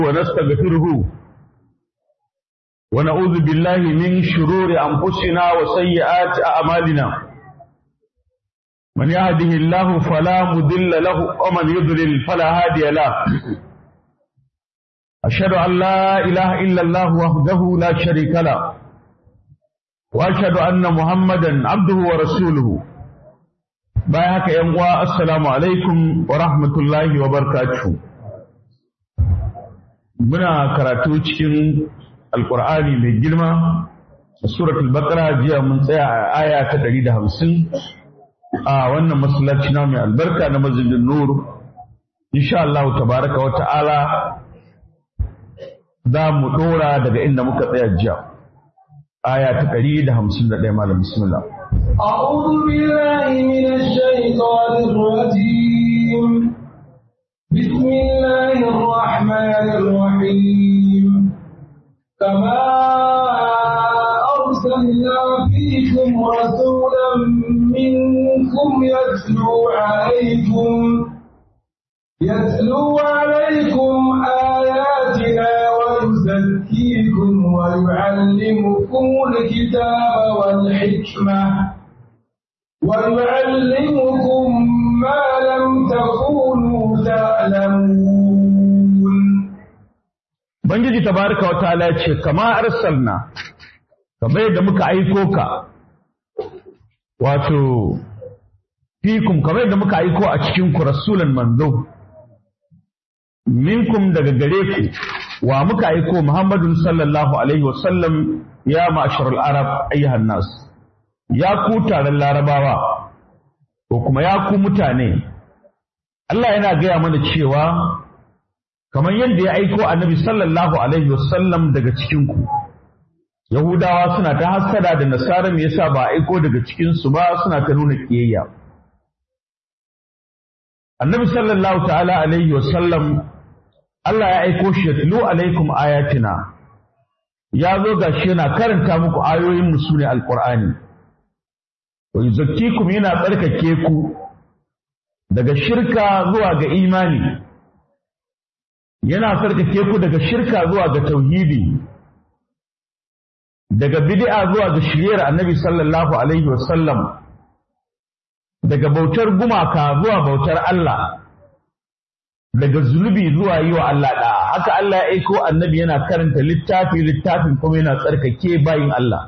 ونستغفره ونعوذ بالله من شرور أنفسنا وسيئات أعمالنا من يهده الله فلا مضل له ومن يضلل فلا هادي له أشهد أن لا إله إلا الله وحده لا شريك له وأشهد أن محمدا عبده ورسوله bayan haka ‘yan uwa assalamu alaikum wa rahmatullahi wa barakatuhu muna karatu cikin alkur'ani mai girma a suratul baqara jiya mun tsaya a aya ta ɗari da hamsin a wannan masallaci na mai albarka na masjidin nur insha Allah tabaraka wa ta'ala za mu ɗora daga inda muka tsaya jiya aya ta ɗari da hamsin da ɗaya malam bismillah أعوذ بالله من الشيطان الرجيم بسم الله الرحمن الرحيم كما أرسلنا فيكم رسولا منكم يتلو عليكم يتلو عليكم آياتنا ويزكيكم ويعلمكم الكتاب والحكمة ويعلمكم ما لم تكونوا تعلمون Bangiji tabaraka wa ta'ala ya ce kama arsalna kamar yadda muka aiko ka wato fikum kamar yadda muka aiko a cikin ku rasulan manzo minkum daga gare ku wa muka aiko Muhammadun sallallahu alaihi wasallam ya ma'asharul arab ayyuhan nas ya ku taron larabawa ko kuma ya ku mutane Allah yana gaya mana cewa kamar yadda ya aiko annabi sallallahu alaihi wasallam daga cikin ku Yahudawa suna ta hassada da Nasara me yasa ba aiko daga cikin su ba suna ta nuna kiyayya Annabi sallallahu ta'ala alaihi wasallam Allah ya aiko shi ya tulu alaikum ayatina ya zo gashi yana karanta muku ayoyin mu sune alqur'ani wa yuzakkikum yana tsarkake ku daga shirka zuwa ga imani yana tsarkake ku daga shirka zuwa ga tauhidi daga bid'a zuwa ga shiryar annabi sallallahu alaihi wasallam daga bautar gumaka zuwa bautar Allah daga zunubi zuwa yi wa Allah da haka Allah ya aiko annabi yana karanta littafi littafin kuma yana tsarkake bayin Allah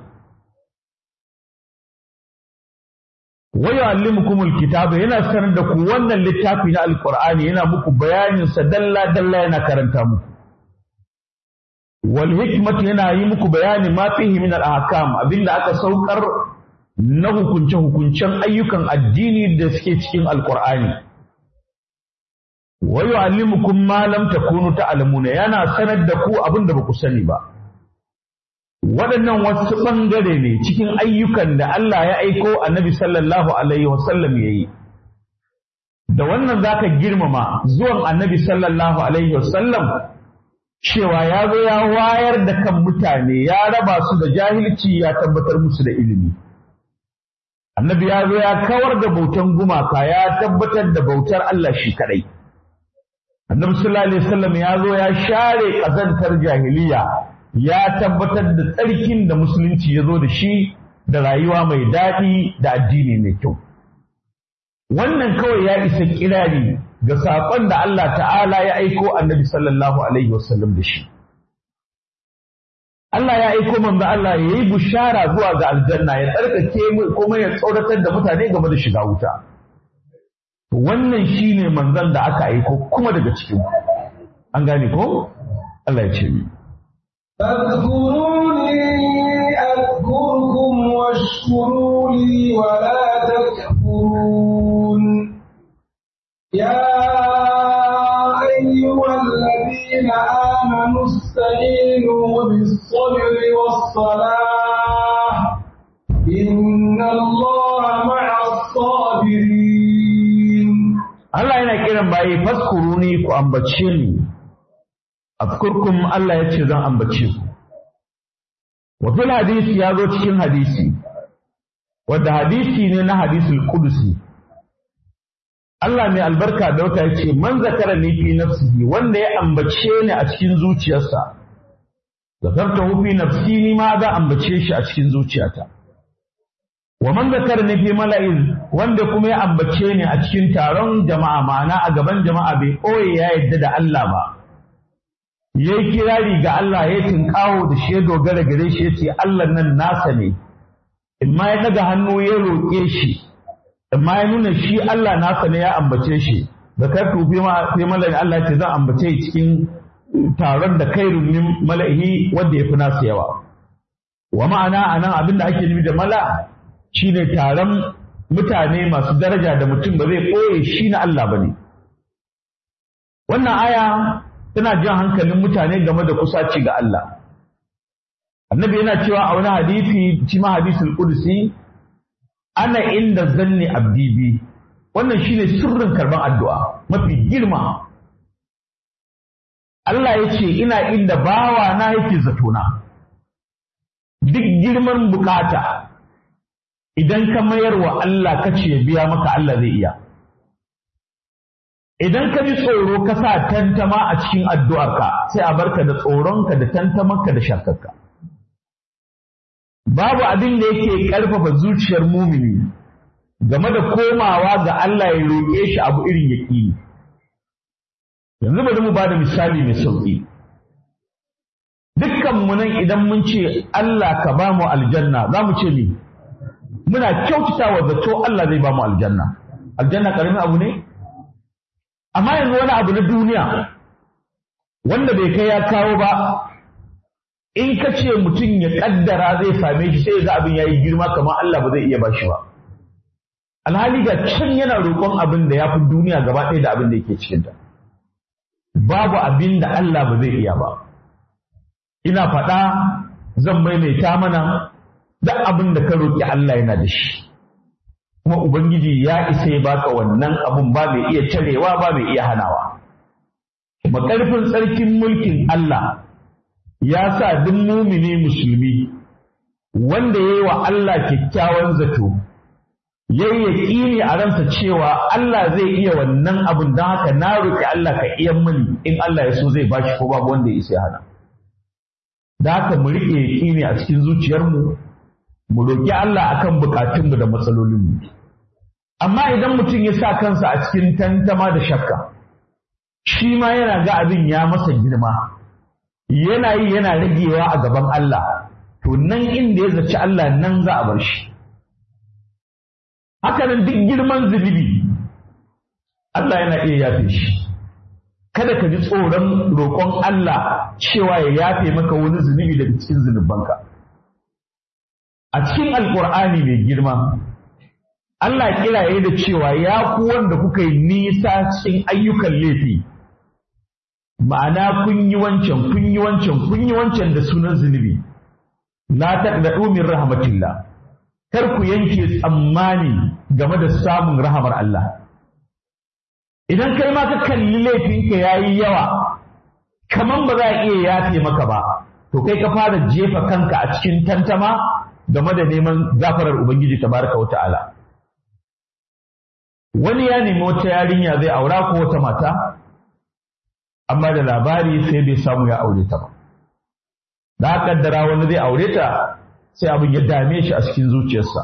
wa yu'allimukumul kitaba yana sanar da ku wannan littafi na alqur'ani yana muku bayanin sa dalla dalla yana karanta muku wal hikmatu yana yi muku bayani ma fihi min al ahkam abinda aka saukar na hukunce hukuncen ayyukan addini da suke cikin alqur'ani wa yu'allimukum ma lam takunu ta'lamuna yana sanar da ku abinda baku sani ba waɗannan wasu ɓangare ne cikin ayyukan da Allah ya aiko annabi sallallahu alaihi wasallam ya yi da wannan za ka girmama zuwan annabi sallallahu alaihi wasallam cewa ya zo ya wayar da kan mutane ya raba su da jahilci ya tabbatar musu da ilimi annabi ya zo ya kawar da bautan gumaka ya tabbatar da bautar Allah shi kadai annabi sallallahu alaihi wasallam ya zo ya share ƙazantar jahiliya ya tabbatar da tsarkin da musulunci ya zo da shi da rayuwa mai daɗi da addini mai kyau. Wannan kawai ya isa kirari ga saƙon da Allah ta'ala ya aiko annabi sallallahu Alaihi wasallam da shi. Allah ya aiko manzo Allah ya yi bushara zuwa ga aljanna ya tsarkake kuma ya tsoratar da mutane game da shiga wuta. Wannan shi ne manzon da aka aiko kuma daga cikin an gane ko? Allah ya ce ni. فاذكروني أذكركم واشكروا لي ولا تكفرون يا أيها الذين آمنوا استعينوا بالصبر والصلاة إن الله مع الصابرين Allah yana kiran bayi faskuruni ku ambace ni afkurkum Allah ya ce zan ambace ku wa fil hadisi ya zo cikin hadisi wadda hadisi ne na hadisul qudusi Allah mai albarka da wata ce man zakara ni fi nafsihi wanda ya ambace ni a cikin zuciyarsa zakarta fi nafsi ni ma za ambace shi a cikin zuciyata wa man zakara ni fi mala'in wanda kuma ya ambace ni a cikin taron jama'a ma'ana a gaban jama'a bai ɓoye ya yadda da Allah ba yayi kirari ga Allah ya tinkawo da shi ya dogara gare shi yace Allah nan nasa ne imma ya daga hannu ya roƙe shi amma ya nuna shi Allah nasa ne ya ambace shi da kartu fi mala'in Allah ce zan ambace cikin taron da kai min mala'ihi wanda ya fi nasa yawa wa ma'ana anan abin da ake nufi da mala shine taron mutane masu daraja da mutum ba zai ɓoye shi na Allah ba ne wannan aya tana jan hankalin mutane game da kusaci ga Allah annabi yana cewa a wani hadisi shi ma hadisul qudsi ana inda zanni abdi bi wannan shine sirrin karban addu'a mafi girma Allah ya ce ina inda bawa na yake zatona duk girman bukata idan ka mayar wa Allah ka ce biya maka Allah zai iya idan ka ji tsoro ka sa tantama a cikin addu'arka sai a barka da tsoronka da tantamarka da shakkarka babu abin da yake ƙarfafa zuciyar mumini game da komawa ga Allah ya roƙe shi abu irin yaƙini. Yanzu bari mu ba da misali mai sauƙi. Dukkan mu nan idan mun ce Allah ka ba mu aljanna za mu ce ni muna kyautata wa zato Allah zai ba mu aljanna. Aljanna ƙaramin abu ne? Amma yanzu wani abu na duniya wanda bai kai ya kawo ba in ka ce mutum ya kaddara zai same shi sai ga abin ya yi girma kamar Allah ba zai iya ba shi ba. Alhali ga can yana roƙon abin da ya fi duniya gaba ɗaya da abin da yake cikinta. Babu abin da Allah ba zai iya ba. Ina faɗa zan maimaita mana duk abin da ka roƙi Allah yana da shi. Kuma Ubangiji ya isa ya baka wannan abun ba mai iya carewa ba mai iya hanawa. Kuma ƙarfin tsarkin mulkin Allah ya sa duk mumini musulmi wanda ya yi wa Allah kyakkyawan zato ya yi yaƙini a ransa cewa Allah zai iya wannan abin don haka na roƙi Allah ka iya mini in Allah ya so zai bashi ko babu wanda ya isa hana da haka mu riƙe yaƙini a cikin zuciyarmu mu roƙi Allah akan buƙatunmu da matsalolinmu amma idan mutum ya sa kansa a cikin tantama da shakka shi ma yana ga abin ya masa girma yana yi yana ragewa a gaban Allah to nan inda ya zaci Allah nan za a bar shi haka nan duk girman zunubi Allah yana iya yafe shi kada ka ji tsoron roƙon Allah cewa ya yafe maka wani zunubi daga cikin zunubanka a cikin alƙur'ani mai girma Allah kiraye da cewa ya ku wanda kuka yi nisa cikin ayyukan laifi ma'ana kun yi wancan kun yi wancan kun yi wancan da sunan zunubi la taqnatu min rahmatillah kar ku yanke tsammani game da samun rahamar Allah idan kai ma ka kalli laifinka yayi yawa kaman ba za a iya yafe maka ba to kai ka fara jefa kanka a cikin tantama game da neman gafarar ubangiji tabaraka wa ta'ala wani ya nemi wata yarinya zai aura ko wata mata amma da labari sai bai samu ya aure ta ba da kaddara wani zai aure ta sai abin ya dame shi a cikin zuciyarsa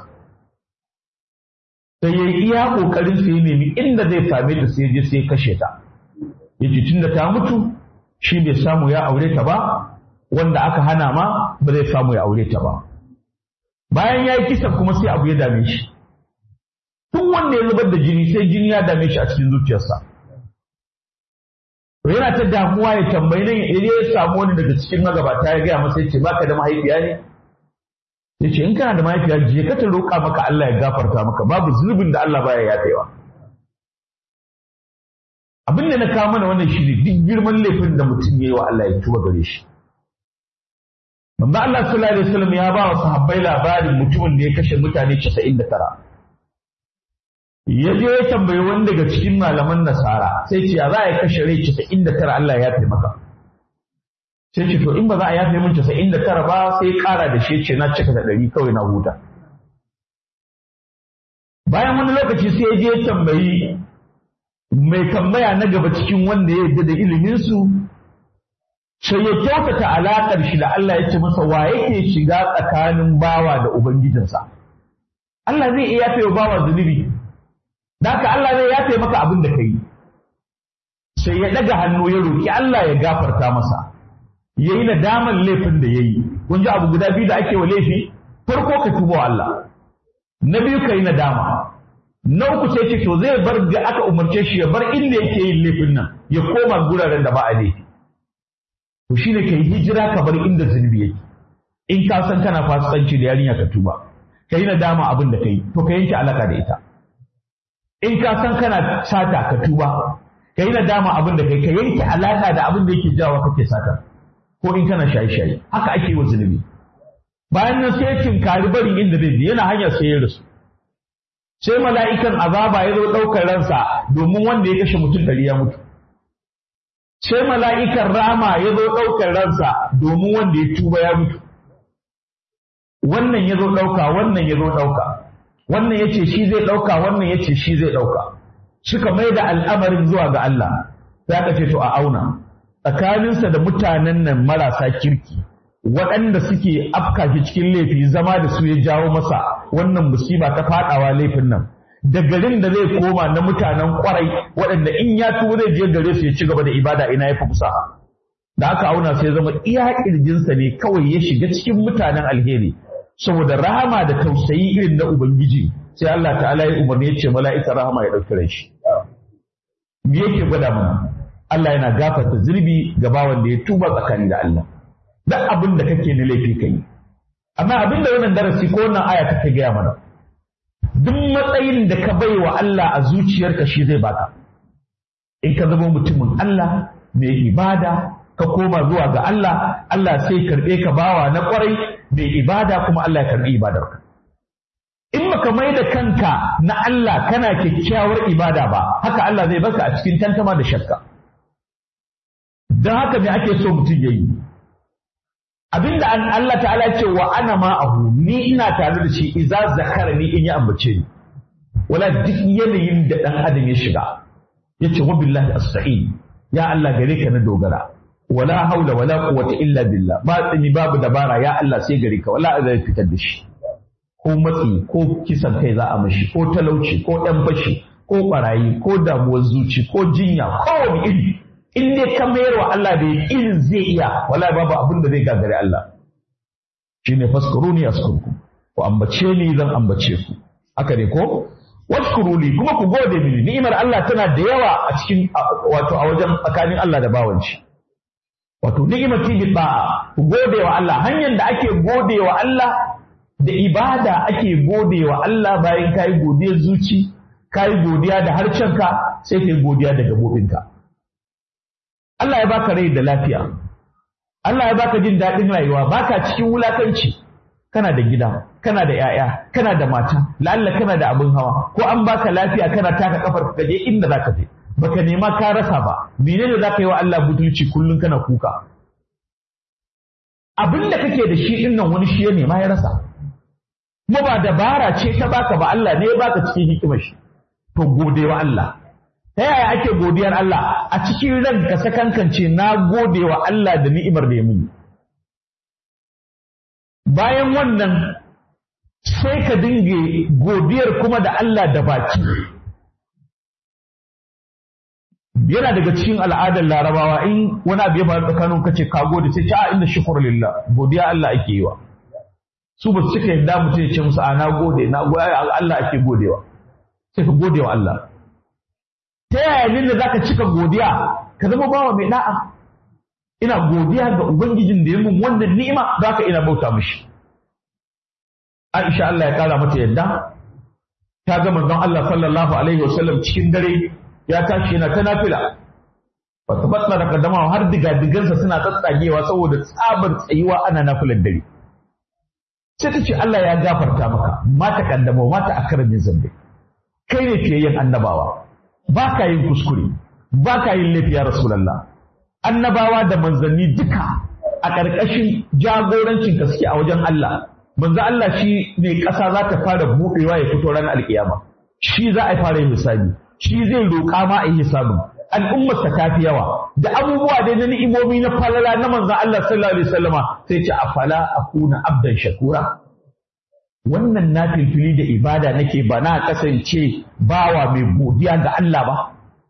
sai ya yi iya kokarin sai ya nemi inda zai same ta sai je sai kashe ta yace tunda ta mutu shi bai samu ya aure ta ba wanda aka hana ma ba zai samu ya aure ta ba bayan ya yi kisan kuma sai abu ya dame shi tun wanda ya zubar da jini sai jini ya dame shi a cikin zuciyarsa to yana ta damuwa ya tambayi nan idan ya samu wani daga cikin magabata ya gaya masa yace baka da mahaifiya ne yace in kana da mahaifiya je ka ta roƙa maka Allah ya gafarta maka babu zunubin da Allah baya yafewa abin da na kawo mana wannan shi ne duk girman laifin da mutum ya yi wa Allah ya tuba gare shi Manzo Allah sallallahu alaihi wasallam ya ba wa sahabbai labarin mutumin da ya kashe mutane 99 ya je ya tambayi wani daga cikin malaman nasara sai ce ya za a kashe rai 99 Allah ya yafe maka sai ce to in ba za a yafe min 99 ba sai kara da shi ce na cika da ɗari kawai na huta bayan wani lokaci sai ya je ya tambayi mai tambaya na gaba cikin wanda ya yarda da iliminsu sai ya kyautata alaƙar shi da Allah ya ce masa wa yake shiga tsakanin bawa da Ubangijinsa. Allah zai iya yafe wa bawa zunubi, da haka Allah zai yafe maka abin da ka yi. Sai ya ɗaga hannu ya roƙi Allah ya gafarta masa, ya yi nadamar laifin da ya yi. Kun ji abu guda biyu da ake wa laifi, farko ka tuba wa Allah, na biyu ka yi nadama. Na uku sai ce to zai bar da aka umarce shi ya bar inda yake yin laifin nan, ya koma guraren da ba a laifi. to shi ne ka yi hijira ka bar inda zunubi yake in ka san kana fasikanci da yarinya ka tuba ka yi nadama abin da ka yi to ka yanke alaka da ita in ka san kana sata ka tuba ka yi nadama abin da ka yi ka yanke alaka da abin da yake jawo kake sata ko in kana shaye-shaye haka ake yi wa zunubi bayan nan sai tinkari barin inda zai bi yana hanyar sai ya rasu sai mala'ikan azaba ya zo ɗaukar ransa domin wanda ya kashe mutum ɗari ya mutu sai mala'ikan rama ya zo ɗaukar ransa domin wanda ya tuba ya mutu. Wannan ya zo ɗauka, wannan ya zo ɗauka, wannan ya ce shi zai ɗauka, wannan ya ce shi zai ɗauka. Suka mai da al'amarin zuwa ga Allah, za ka ce to a auna, tsakaninsa da mutanen nan marasa kirki, waɗanda suke afka shi cikin laifi zama da su ya jawo masa wannan musiba ta faɗawa laifin nan. da garin da zai koma na mutanen kwarai waɗanda in ya tuwo zai je gare su ya ci gaba da ibada ina ya fi kusa da aka auna sai zama iya ƙirjinsa ne kawai ya shiga cikin mutanen alheri saboda rahama da tausayi irin na ubangiji sai Allah ta'ala ya umarni ya ce mala'ika rahama ya ɗauki shi me yake gwada mana Allah yana gafarta zurbi ga bawan da ya tuba tsakani da Allah duk abin da kake na laifi kai amma abin da wannan darasi ko wannan aya take gaya mana duk matsayin da ka bai wa Allah a zuciyarka shi zai baka in ka zama mutumin Allah mai ibada ka koma zuwa ga Allah Allah sai karɓe ka bawa na ƙwarai mai ibada kuma Allah ya karɓi ibadarka in baka mai da kanka na Allah kana kyakkyawar ibada ba haka Allah zai baka a cikin tantama da shakka don haka me ake so mutum ya yi abinda Allah ta'ala ce wa ana ma'ahu ni ina tare da shi iza zakara ni in ya ambace ni wala duk yanayin da dan adam ya shiga yace wa billahi asta'in ya Allah gare ka na dogara wala haula wala quwwata illa billah ba tsini babu dabara ya Allah sai gare ka wala zai fitar da shi ko matsi ko kisan kai za a mashi ko talauci ko ɗan fashi ko barayi ko damuwar zuci ko jinya ko wani iri in dai ka mayar wa Allah da irin zai iya wala babu abin da zai gagare Allah shine faskuruni askurku ku ambace ni zan ambace ku haka ne ko washkuruli kuma ku gode mini ni'imar Allah tana da yawa a cikin wato a wajen tsakanin Allah da bawanci wato ni'imati bi ba'a ku gode wa Allah hanyar da ake gode wa Allah da ibada ake gode wa Allah bayan kai godiyar zuci kai godiya da harcenka sai kai godiya da gabobinka Allah ya baka rai da lafiya Allah ya baka jin daɗin rayuwa baka cikin wulakanci kana da gida kana da ‘ya'ya kana da mata la'alla kana da abin hawa ko an baka lafiya kana taka kafar ka je inda za ka je baka nema ka rasa ba menene za ka yi wa Allah butulci kullum kana kuka abin da kake da shi din nan wani shi ya nema ya rasa kuma ba dabara ce ta baka ba Allah ne ya baka cikin hikimar shi to gode wa Allah ta yaya ake godiyar Allah a cikin ranka sakankance na gode wa Allah da ni'imar da ya muni bayan wannan sai ka dinga godiyar kuma da Allah da baki yana daga cikin al'adar larabawa in wani abu ya faru tsakanin kace ka gode sai ta inda shukur lillah godiya Allah ake yi wa su ba su cika yadda mutum ya ce musu a na gode na gode Allah ake godewa sai ka gode wa Allah ta yaya ne da zaka cika godiya ka zama bawa mai da'a ina godiya ga ubangijin da ya mun wannan ni'ima zaka ina bauta mishi Aisha Allah ya kara mata yadda ta ga manzon Allah sallallahu alaihi wasallam cikin dare ya tashi yana ta nafila ba ta batsa da kaddama har diga digansa suna tsatsagewa saboda tsabar tsayuwa ana nafilar dare sai ta ce Allah ya gafarta maka mata kaddama mata akaramin zambe kai ne fiyayyen annabawa ba ka yin kuskure ba ka yin laifi ya rasulallah annabawa da manzanni duka a ƙarƙashin jagorancin gaske a wajen Allah manzo Allah shi ne ƙasa za ta fara buɗewa ya fito ranar alƙiyama shi za a fara yin misali shi zai roƙa ma a yi hisabin al'ummarsa ta fi yawa da abubuwa dai na ni'imomi na falala na manzon Allah sallallahu alaihi wasallama sai ce afala akuna abdan shakura wannan na filfili da ibada nake ba na kasance bawa mai godiya ga Allah ba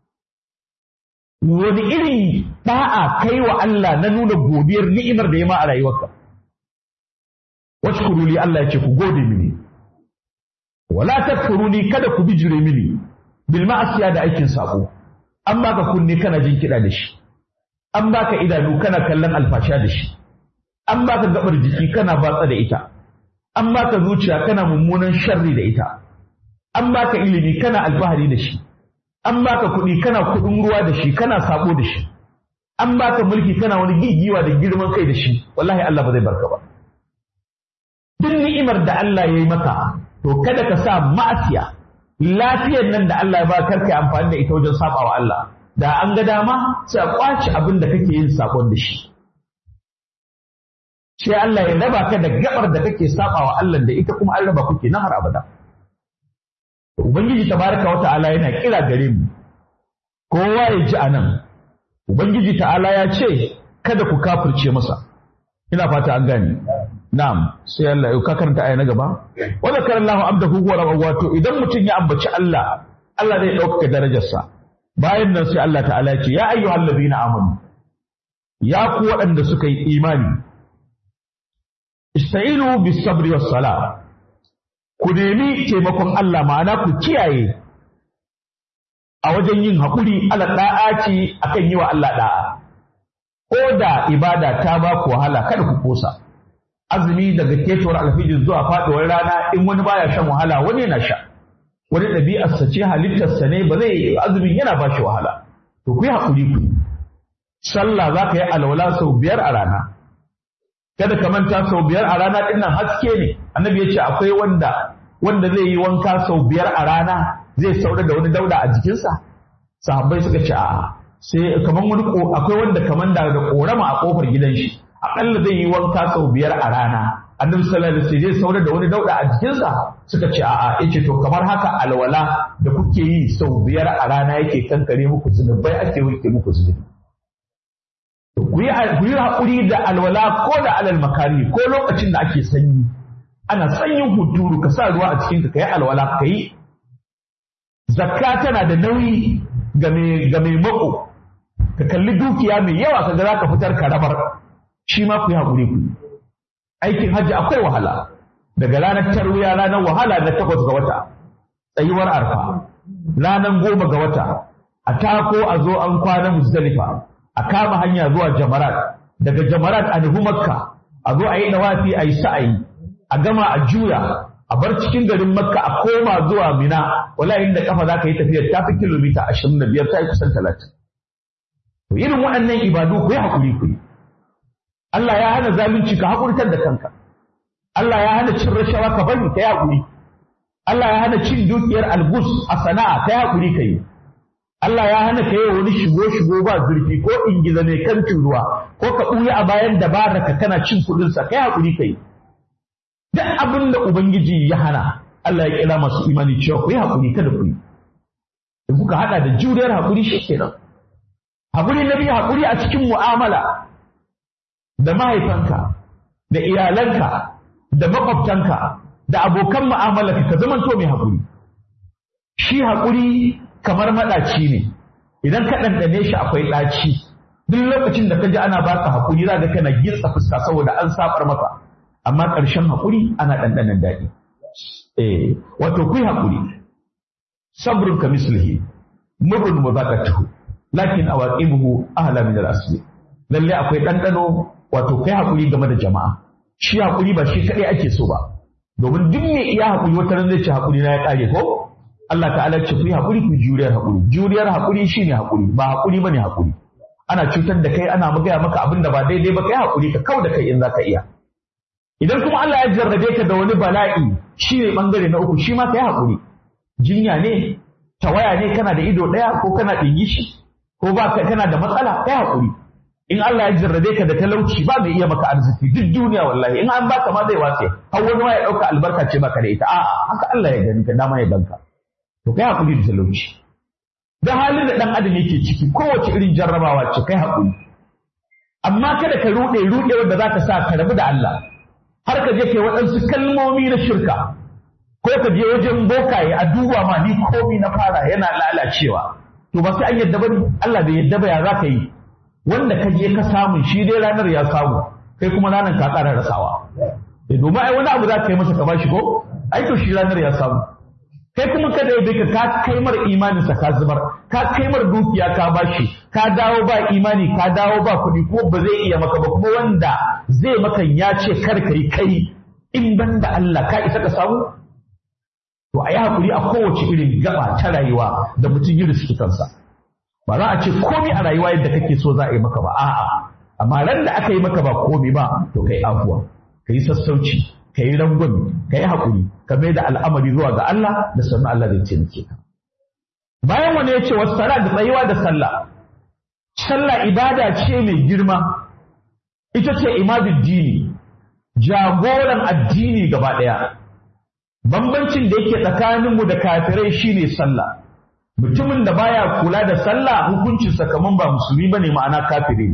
wani irin da'a kai wa Allah na nuna godiyar ni'imar da ya ma a rayuwarka washkuru li Allah ya ce ku gode mini wala takfuruni kada ku bijire mini bil ma'asiya da aikin sako an baka kunne kana jin kiɗa da shi an baka idanu kana kallon alfasha da shi an baka gabar jiki kana batsa da ita an baka zuciya kana mummunan sharri da ita an baka ilimi kana alfahari da shi an baka kuɗi kana kuɗin ruwa da shi kana sabo da shi an baka mulki kana wani gigiwa da girman kai da shi wallahi Allah ba zai barka ba duk ni'imar da Allah ya yi maka to kada ka sa ma'asiya lafiyar nan da Allah ya ba karka amfani da ita wajen saba wa Allah da an ga dama sai a kwace abin da kake yin sakon da shi sai Allah ya raba ka da gabar da kake saba wa Allah da ita kuma an raba kuke na har abada ubangiji tabaraka wa ta'ala yana kira gare mu kowa ya ji anan ubangiji ta'ala ya ce kada ku kafirce masa ina fata an gane na'am sai Allah ya ka karanta aya na gaba wa zakarallahu abdahu huwa rabbu wato idan mutum ya ambaci Allah Allah zai ɗaukaka darajarsa bayan nan sai Allah ta'ala ce ya ayyuhal ladina amanu ya ku waɗanda suka yi imani ista'inu bis sabri was sala ku nemi taimakon Allah ma'ana ku kiyaye a wajen yin haƙuri ala da'aci akan yi wa Allah da'a ko da ibada ta ba ku wahala kada ku kosa azumi daga ketowar alfijir zuwa faɗuwar rana in wani baya shan wahala wani yana sha wani ɗabi'arsa ce halittarsa ne ba zai azumin yana ba shi wahala to ku yi haƙuri ku sallah za ka yi alwala sau biyar a rana kada ka manta sau biyar a rana ɗin nan haske ne annabi ya ce akwai wanda wanda zai yi wanka sau biyar a rana zai saura da wani dauda a jikinsa sahabbai suka ce a'a sai kaman wani akwai wanda kaman da da korama a kofar gidan shi akalla zai yi wanka sau biyar a rana annabi sallallahu alaihi wasallam zai saura da wani dauda a jikinsa suka ce a'a yace to kamar haka alwala da kuke yi sau biyar a rana yake kankare muku zunubai ake wanke muku zunubi ku yi ku yi hakuri da alwala ko da alal makari ko lokacin da ake sanyi ana sanyin hunturu ka sa ruwa a cikin ka kai alwala kai zakka tana da nauyi ga mai ga mai mako ka kalli dukiya mai yawa kaga za ka fitar ka rabar shi ma ku yi haƙuri ku aikin hajji akwai wahala daga ranar tarwiya ranar wahala na takwas ga wata tsayuwar arfa ranar goma ga wata a tako a zo an kwana muzdalifa a kama hanya zuwa jamarat daga jamarat a nufi makka a zo a yi dawafi a yi sa'ayi a gama a juya a bar cikin garin makka a koma zuwa mina wala inda kafa za ka yi tafiyar ta fi kilomita ashirin da biyar ta yi kusan talatin irin waɗannan ibadu ku yi haƙuri ku yi Allah ya hana zalunci ka haƙurtar da kanka. Allah ya hana cin rashawa ka bari ka yi haƙuri. Allah ya hana cin dukiyar algus a sana'a ka yi haƙuri ka yi. Allah ya hana ka yi wani shigo-shigo ba zurfi ko ingiza mai kancin ruwa ko ka ɓuya a bayan dabara ka kana cin kuɗinsa ka yi haƙuri ka yi. Duk abin da Ubangiji ya hana Allah ya kira masu imani cewa ku yi haƙuri kada ku yi. In kuka haɗa da juriyar haƙuri shi kenan. Haƙuri na biyu haƙuri a cikin mu'amala. da mahaifanka da iyalanka da makwabtanka da abokan mu'amalarka ka zamanto mai haƙuri shi haƙuri kamar maɗaci ne idan ka ɗanɗane shi akwai ɗaci duk lokacin da ka ji ana baka haƙuri za ka kana gitsa fuska saboda an sabar maka amma ƙarshen haƙuri ana ɗanɗanen daɗi eh wato kuyi haƙuri sabrun ka mislihi murrun muzaqatuhu lakin awaqibuhu ahla min al-asli lalle akwai ɗanɗano wato kai hakuri game da jama'a shi hakuri ba shi kadai ake so ba domin duk mai iya hakuri wata ran zai ce hakuri na ya kare ko Allah ta'ala ce ku yi hakuri ku juriyar hakuri juriyar hakuri shine hakuri ba hakuri bane hakuri ana cutar da kai ana magaya maka abin da ba daidai ba kai hakuri ka kau da kai in zaka iya idan kuma Allah ya jarrabe ka da wani bala'i shine bangare na uku shi ma kai hakuri jinya ne tawaya ne kana da ido daya ko kana dingishi ko ba kana da matsala kai hakuri in Allah ya jarrabe ka da talauci ba mai iya maka arziki duk duniya wallahi in an baka ma zai wace har wani ma ya dauka albarka ce baka da ita a'a haka Allah ya gani ka dama ya ganka to kai hakuri da talauci da halin da ɗan adam yake ciki kowace irin jarrabawa ce kai haƙuri amma kada ka ruɗe ruɗe wanda za ka sa ka rabu da Allah har ka je kai waɗansu kalmomi na shirka ko ka je wajen bokaye a duba ma ni komi na fara yana lalacewa to ba sai an yadda ba Allah bai yadda ba ya za ka yi wanda ka je ka samu shi dai ranar ya samu kai kuma ranar ka ƙara rasawa domin ai wani abu za ka yi masa ka bashi ko ai to shi ranar ya samu kai kuma kada ya bika ka kaimar imaninsa ka zubar ka kaimar dukiya ka bashi ka dawo ba imani ka dawo ba kuɗi ko ba zai iya maka ba kuma wanda zai maka ya ce kar ka yi kai in ban da Allah ka isa ka samu to a yi hakuri a kowace irin gaba ta rayuwa da mutum yi riski kansa ba za a ce komai a rayuwa yadda kake so za a yi maka ba a'a amma ran da aka yi maka ba komai ba to kai afuwa ka yi sassauci ka yi rangwami ka yi haƙuri ka mai da al'amari zuwa ga Allah da sannu Allah zai taimake ka bayan wani ya ce wasu sala da tsayuwa da sallah sallah ibada ce mai girma ita ce imadul dini jagoran addini gaba ɗaya bambancin da yake tsakaninmu da kafirai shine sallah mutumin da baya kula da sallah hukuncinsa kaman ba musulmi bane ma'ana kafiri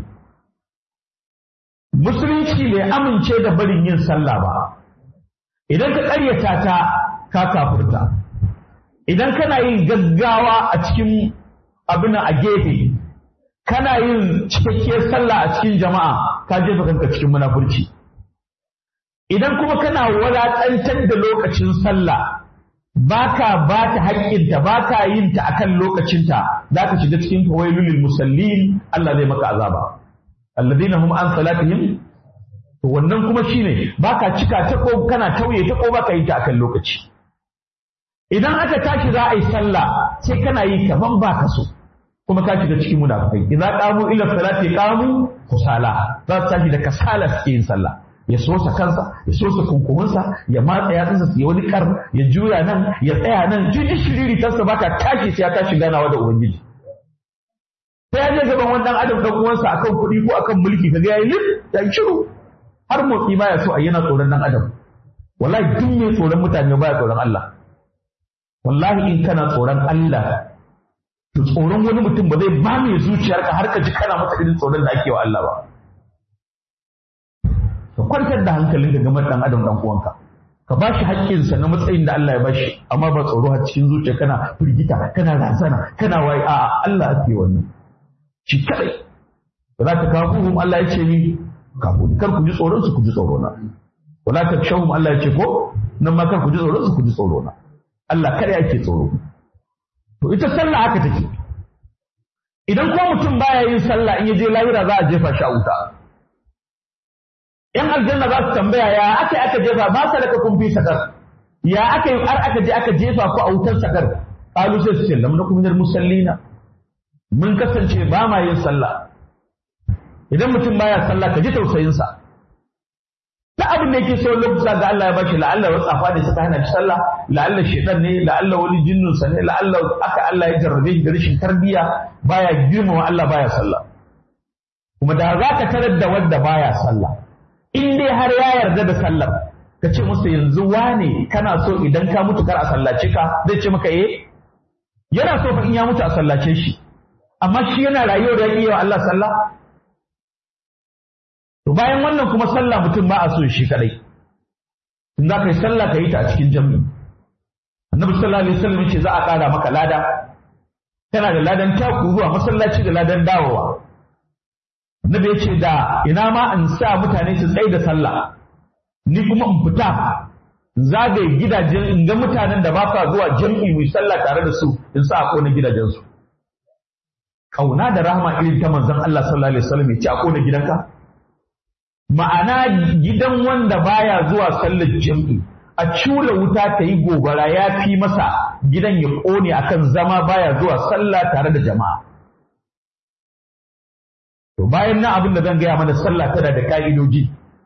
musulunci bai amince da barin yin sallah ba idan ka ƙaryata ta ka kafurta idan kana yin gaggawa a cikin abin a gefe kana yin cikakkiyar sallah a cikin jama'a ka jefa kanka cikin munafurci idan kuma kana wadatantar da lokacin sallah baka ba ta haƙƙinta baka yin ta akan lokacinta za ka shiga cikin fawailul musallin Allah zai maka azaba alladina hum an salatihim to wannan kuma shine baka cika ta ko kana tauye ta ko baka yi ta akan lokaci idan aka tashi za a yi sallah sai kana yi kaman baka so kuma ka shiga cikin munafikai idan qamu ila salati qamu kusala za su tashi da kasala suke yin sallah ya sosa kansa ya sosa kunkuminsa ya matsa yatsunsa ya wani kar ya juya nan ya tsaya nan jiji shiriri tansa baka tashi sai ya tashi ganawa da ubangiji sai ya je gaban wannan adam dan uwansa akan kuɗi ko akan mulki kaga yayi lif ya shiru har motsi baya so a yana tsoron dan adam wallahi duk mai tsoron mutane baya tsoron Allah wallahi in kana tsoron Allah to tsoron wani mutum ba zai ba mai zuciyarka har ka ji kana masa irin tsoron da ake wa Allah ba ka kwantar da hankalin ka game dan adam dan uwanka ka ba shi haƙƙinsa na matsayin da Allah ya ba shi amma ba tsoro har cikin zuciya kana firgita kana razana kana waye a'a Allah ake wannan shi kadai ba za ta kafu Allah ya ce ni kafu kar ku ji tsoron su ku ji tsoro na wala ta shahum Allah ya ce ko nan ma kar ku ji tsoron su ku ji tsoro na Allah kada yake tsoro to ita sallah haka take idan ko mutum baya yin sallah in ya je lahira za a jefa shi a wuta yan aljanna za su tambaya ya aka aka jefa ba sa daga kun fi sakar ya aka yi har aka je aka jefa ku a wutar sakar qalu sai su ce lam nakum minal musallina mun kasance ba ma yin sallah idan mutum baya sallah ka ji tausayin sa ta abin da yake so lokuta ga Allah ya bashi la'alla wasu afa ne suka hana shi sallah la'alla shedan ne la'alla wani jinnun sa ne la'alla aka Allah ya jarrabe shi da rashin tarbiyya baya girmama Allah baya sallah kuma da za ka tarar da wanda baya sallah in dai har ya yarda da sallar ka ce musu yanzu wane kana so idan ka mutu kar a sallace ka zai ce maka eh yana so fa in ya mutu a sallace shi amma shi yana rayuwa da yake wa Allah sallah to bayan wannan kuma sallah mutum ba a so shi kadai in za ka yi sallah ka yi ta a cikin jami'i annabi sallallahu alaihi wasallam yace za a ƙara maka lada kana da ladan taku zuwa masallaci da ladan dawowa annabi yace da ina ma in sa mutane su tsaye da sallah ni kuma in fita zagaye gidajen in ga mutanen da ba sa zuwa jami'i mu sallah tare da su in sa a kona gidajensu kauna da rahama irin ta manzon Allah sallallahu alaihi wasallam ya ce a kona gidanka ma'ana gidan wanda baya zuwa sallar jam'i a cura wuta ta yi gobara ya fi masa gidan ya ƙone akan zama baya zuwa sallah tare da jama'a to bayan nan abin da zan gaya mana sallah tana da ka'idoji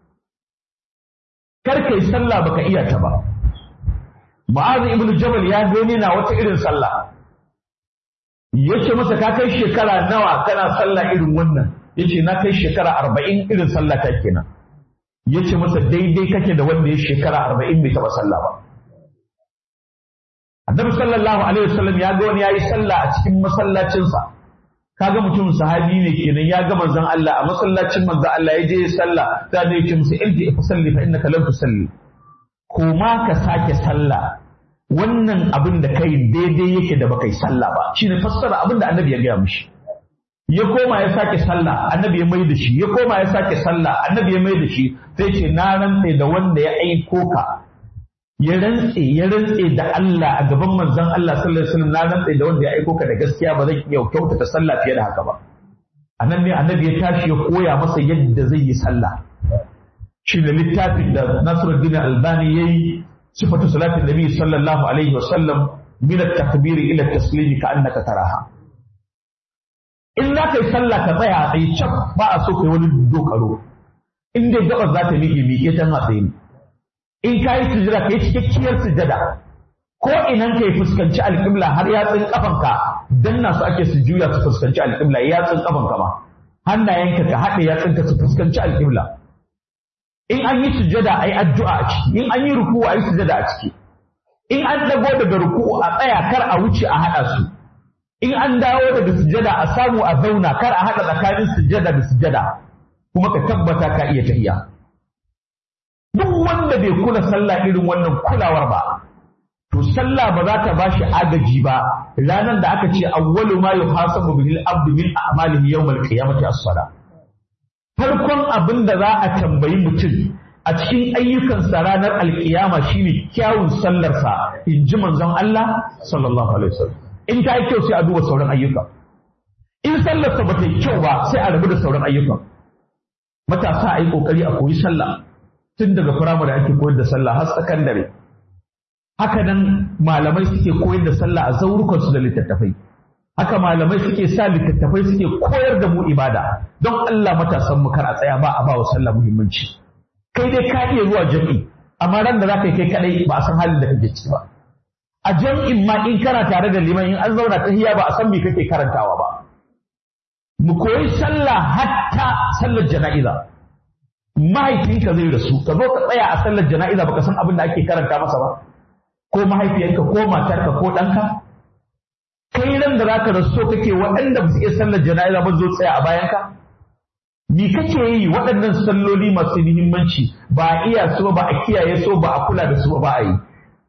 kar kai sallah baka iya ta ba ma'azu ibnu jabal ya gani na wata irin sallah yace masa ka kai shekara nawa kana sallah irin wannan yace na kai shekara arba'in irin sallah ta kenan yace masa daidai kake da wanda ya shekara arba'in bai taɓa sallah ba annabi sallallahu alaihi wasallam ya ga wani yayi sallah a cikin masallacinsa kaga mutum sahabi ne kenan ya ga manzon Allah a masallacin manzon Allah ya je ya sallah da ne yake musu ilji fa salli fa innaka lam tusalli koma ka sake sallah wannan abin da kai daidai yake da baka yi sallah ba shine fassara abin da annabi ya gaya mishi ya koma ya sake sallah annabi ya mai da shi ya koma ya sake sallah annabi ya mai da shi sai ce na rantse da wanda ya aiko ka ya rantse ya rantse da Allah a gaban manzon Allah sallallahu alaihi wasallam na rantse da wanda ya aiko ka da gaskiya ba zan iya kyautata sallah fiye da haka ba anan ne annabi ya tashi ya koya masa yadda zai yi sallah shi ne littafin da Nasiruddin Albani yayi sifatu salatin nabi sallallahu alaihi wasallam min at-takbir ila at-taslim ka annaka taraha in za ka yi sallah ka tsaya a tsaye can ba a so kai wani dokaro in dai gabas za ta miƙe miƙe can a tsaye in ka yi sujada ka yi cikakkiyar sujada ko inan ka yi fuskanci alƙibla har yatsun ƙafanka danna su ake su juya su fuskanci alƙibla yatsun ƙafanka ma hannayenka ka haɗe yatsunka su fuskanci alƙibla in an yi sujada a yi addu'a a ciki in an yi ruku a yi sujada a ciki in an dago daga ruku a tsaya kar a wuce a haɗa su in an dawo daga sujada a samu a zauna kar a haɗa tsakanin sujada da sujada kuma ka tabbata ka iya tahiya duk wanda bai kula sallah irin wannan kulawar ba to sallah ba za ta bashi agaji ba ranar da aka ce awwalu ma yuhasabu bihi al-abdu min a'malihi yawm al-qiyamati as-salah farkon abin da za a tambayi mutum a cikin ayyukansa ranar alkiyama shine kyawun sallarsa in ji manzon Allah sallallahu alaihi wasallam in ta yi kyau sai a duba sauran ayyuka in sallarsa ba ta yi kyau ba sai a rabu da sauran ayyukan matasa a yi kokari a koyi sallah tun daga firamare ake koyar da sallah har sakandare haka nan malamai suke koyar da sallah a zaurukansu da littattafai haka malamai suke sa littattafai suke koyar da mu ibada don Allah matasan mu kar a tsaya ba a ba wa sallah muhimmanci kai dai ka iya zuwa jami'i amma ran da zaka yi kai kadai ba a san halin da kake ciki ba a jam'in ma in kana tare da liman in an zauna tahiya ba a san me kake karantawa ba mu koyi sallah hatta sallar jana'iza mahaifinka zai rasu ka zo ka tsaya a sallar jana'iza baka san abin da ake karanta masa ba ko mahaifiyarka ko matarka ko ɗanka kai nan da zaka rasu so kake waɗanda ba su iya sallar jana'iza ba zo tsaya a bayanka me kake yi waɗannan salloli masu muhimmanci ba a iya su ba a kiyaye su ba a kula da su ba a yi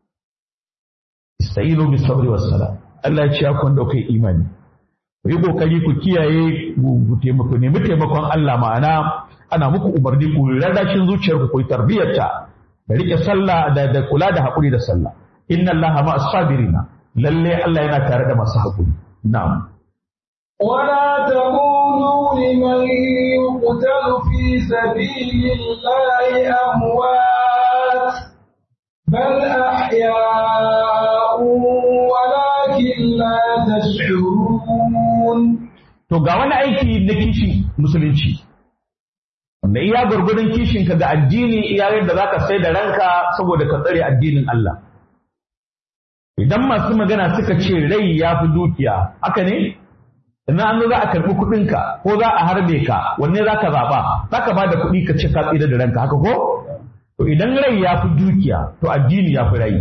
istayinu bis sabri was sala Allah ya ce ya kwanda kai imani ku yi kokari ku kiyaye ku taimako nemi taimakon Allah ma'ana ana muku umarni ku rarrashin zuciyarku ku yi tarbiyyarta da rike sallah da da kula da haƙuri da sallah inna Allah ma as-sabirina lalle Allah yana tare da masu haƙuri na'am ولا تقولوا لمن يقتل في سبيل الله أموات بل أحياء ولكن لا تشعرون to ga wani aiki na kishin musulunci wanda iya gwargwadon kishinka ga addini iya yadda za ka sai da ranka saboda ka tsare addinin Allah idan masu magana suka ce rai ya fi dukiya haka ne idan an zo za a karɓi kuɗinka ko za a harbe ka wanne za ka zaɓa za ka ba da kuɗi ka ce ka tsira da ranka haka ko to idan rai ya fi dukiya to addini ya fi rai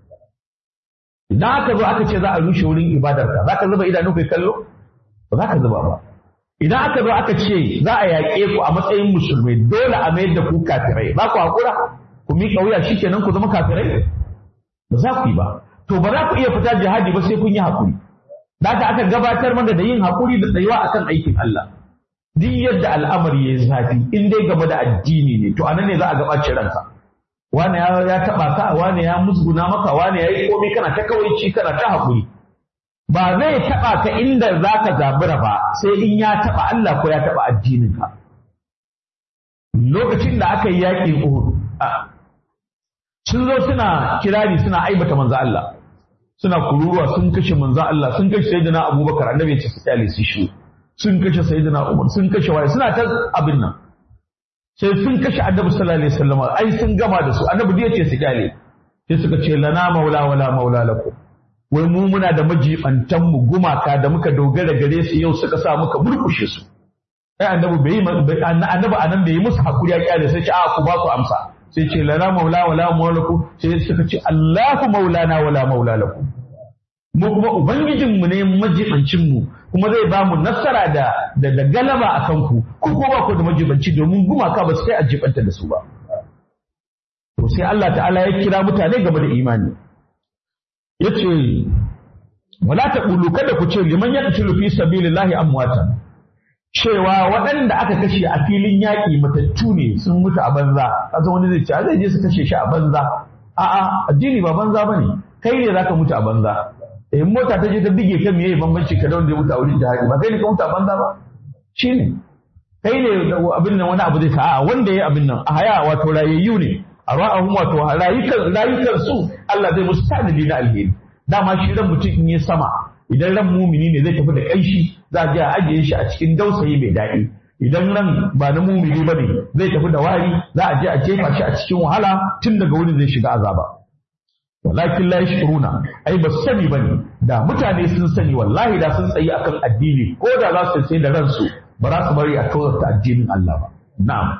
idan aka zo aka ce za a rushe wurin ibadarka za ka zuba idanu kai kallo ba za ka zuba ba idan aka zo aka ce za a yaƙe ku a matsayin musulmai dole a mayar da ku kafirai ba ku haƙura ku miƙa wuya shikenan ku zama kafirai ba za ku yi ba to ba za ku iya fita jihadi ba sai kun yi haƙuri da haka aka gabatar mana da yin haƙuri da tsayuwa akan aikin Allah duk yadda al'amari ya yi zafi in dai game da addini ne to anan ne za a gabace ranka wane ya ya taba ka wane ya musguna maka wane ya yi komai kana ta kawaici kana ta haƙuri ba zai taba ka inda za ka zabura ba sai in ya taba Allah ko ya taba addininka lokacin da aka yi yaƙin Uhud sun zo suna kirari suna aibata manzo Allah suna kururuwa sun kashe manzo Allah sun kashe sayyidina Abubakar annabi ya ce su kyale su shi sun kashe sayyidina Umar sun kashe waye suna ta abin nan sai sun kashe annabi sallallahu alaihi wasallam ai sun gama da su annabi ya ce su kyale sai suka ce lana maula wala maula lakum wai mu muna da majibantan mu gumaka da muka dogara gare su yau suka sa muka murkushe su ai annabi bai annabi anan bai yi musu hakuri ya kyale sai ce a ku ba ku amsa sai ce lana maula wala maula lakum sai suka ce Allahu maulana wala maula lakum mu kuma ubangijinmu ne majibancinmu kuma zai ba mu nasara da da, da galaba a kanku ku ko ba ku da majibanci domin gumaka ba su kai a jibanta da su ba to sai Allah ta'ala ya kira mutane game da imani yace wala taqulu kada ku ce liman yaqtulu fi sabilillahi amwatan cewa waɗanda aka kashe a filin yaƙi matattu ne sun mutu a banza kaza wani zai ce a zai je su kashe shi a banza a'a addini ba banza bane kai ne zaka mutu a banza eh mota ta je ta bige ka meye bambanci ka da wanda ya mutu a wurin jihadi ba kai ne ka mutu a banza ba shine kai ne abin nan wani abu zai sa a'a wanda ya abin nan a haya wato rayayyu ne a ra'ahum wato rayukan rayukan su Allah zai musu tanadi na alheri dama shi ran mutum in ya sama idan ran mumini ne zai tafi da kanshi za a je a ajiye shi a cikin dausayi mai daɗi idan ran ba na mumini ba ne zai tafi da wari za a je a jefa shi a cikin wahala tun daga wurin zai shiga azaba walakin la yashkuruna ai ba su sani bane da mutane sun sani wallahi da sun tsayi akan addini ko da za su sai da ransu ba za su bari a tozarta addinin Allah ba na'am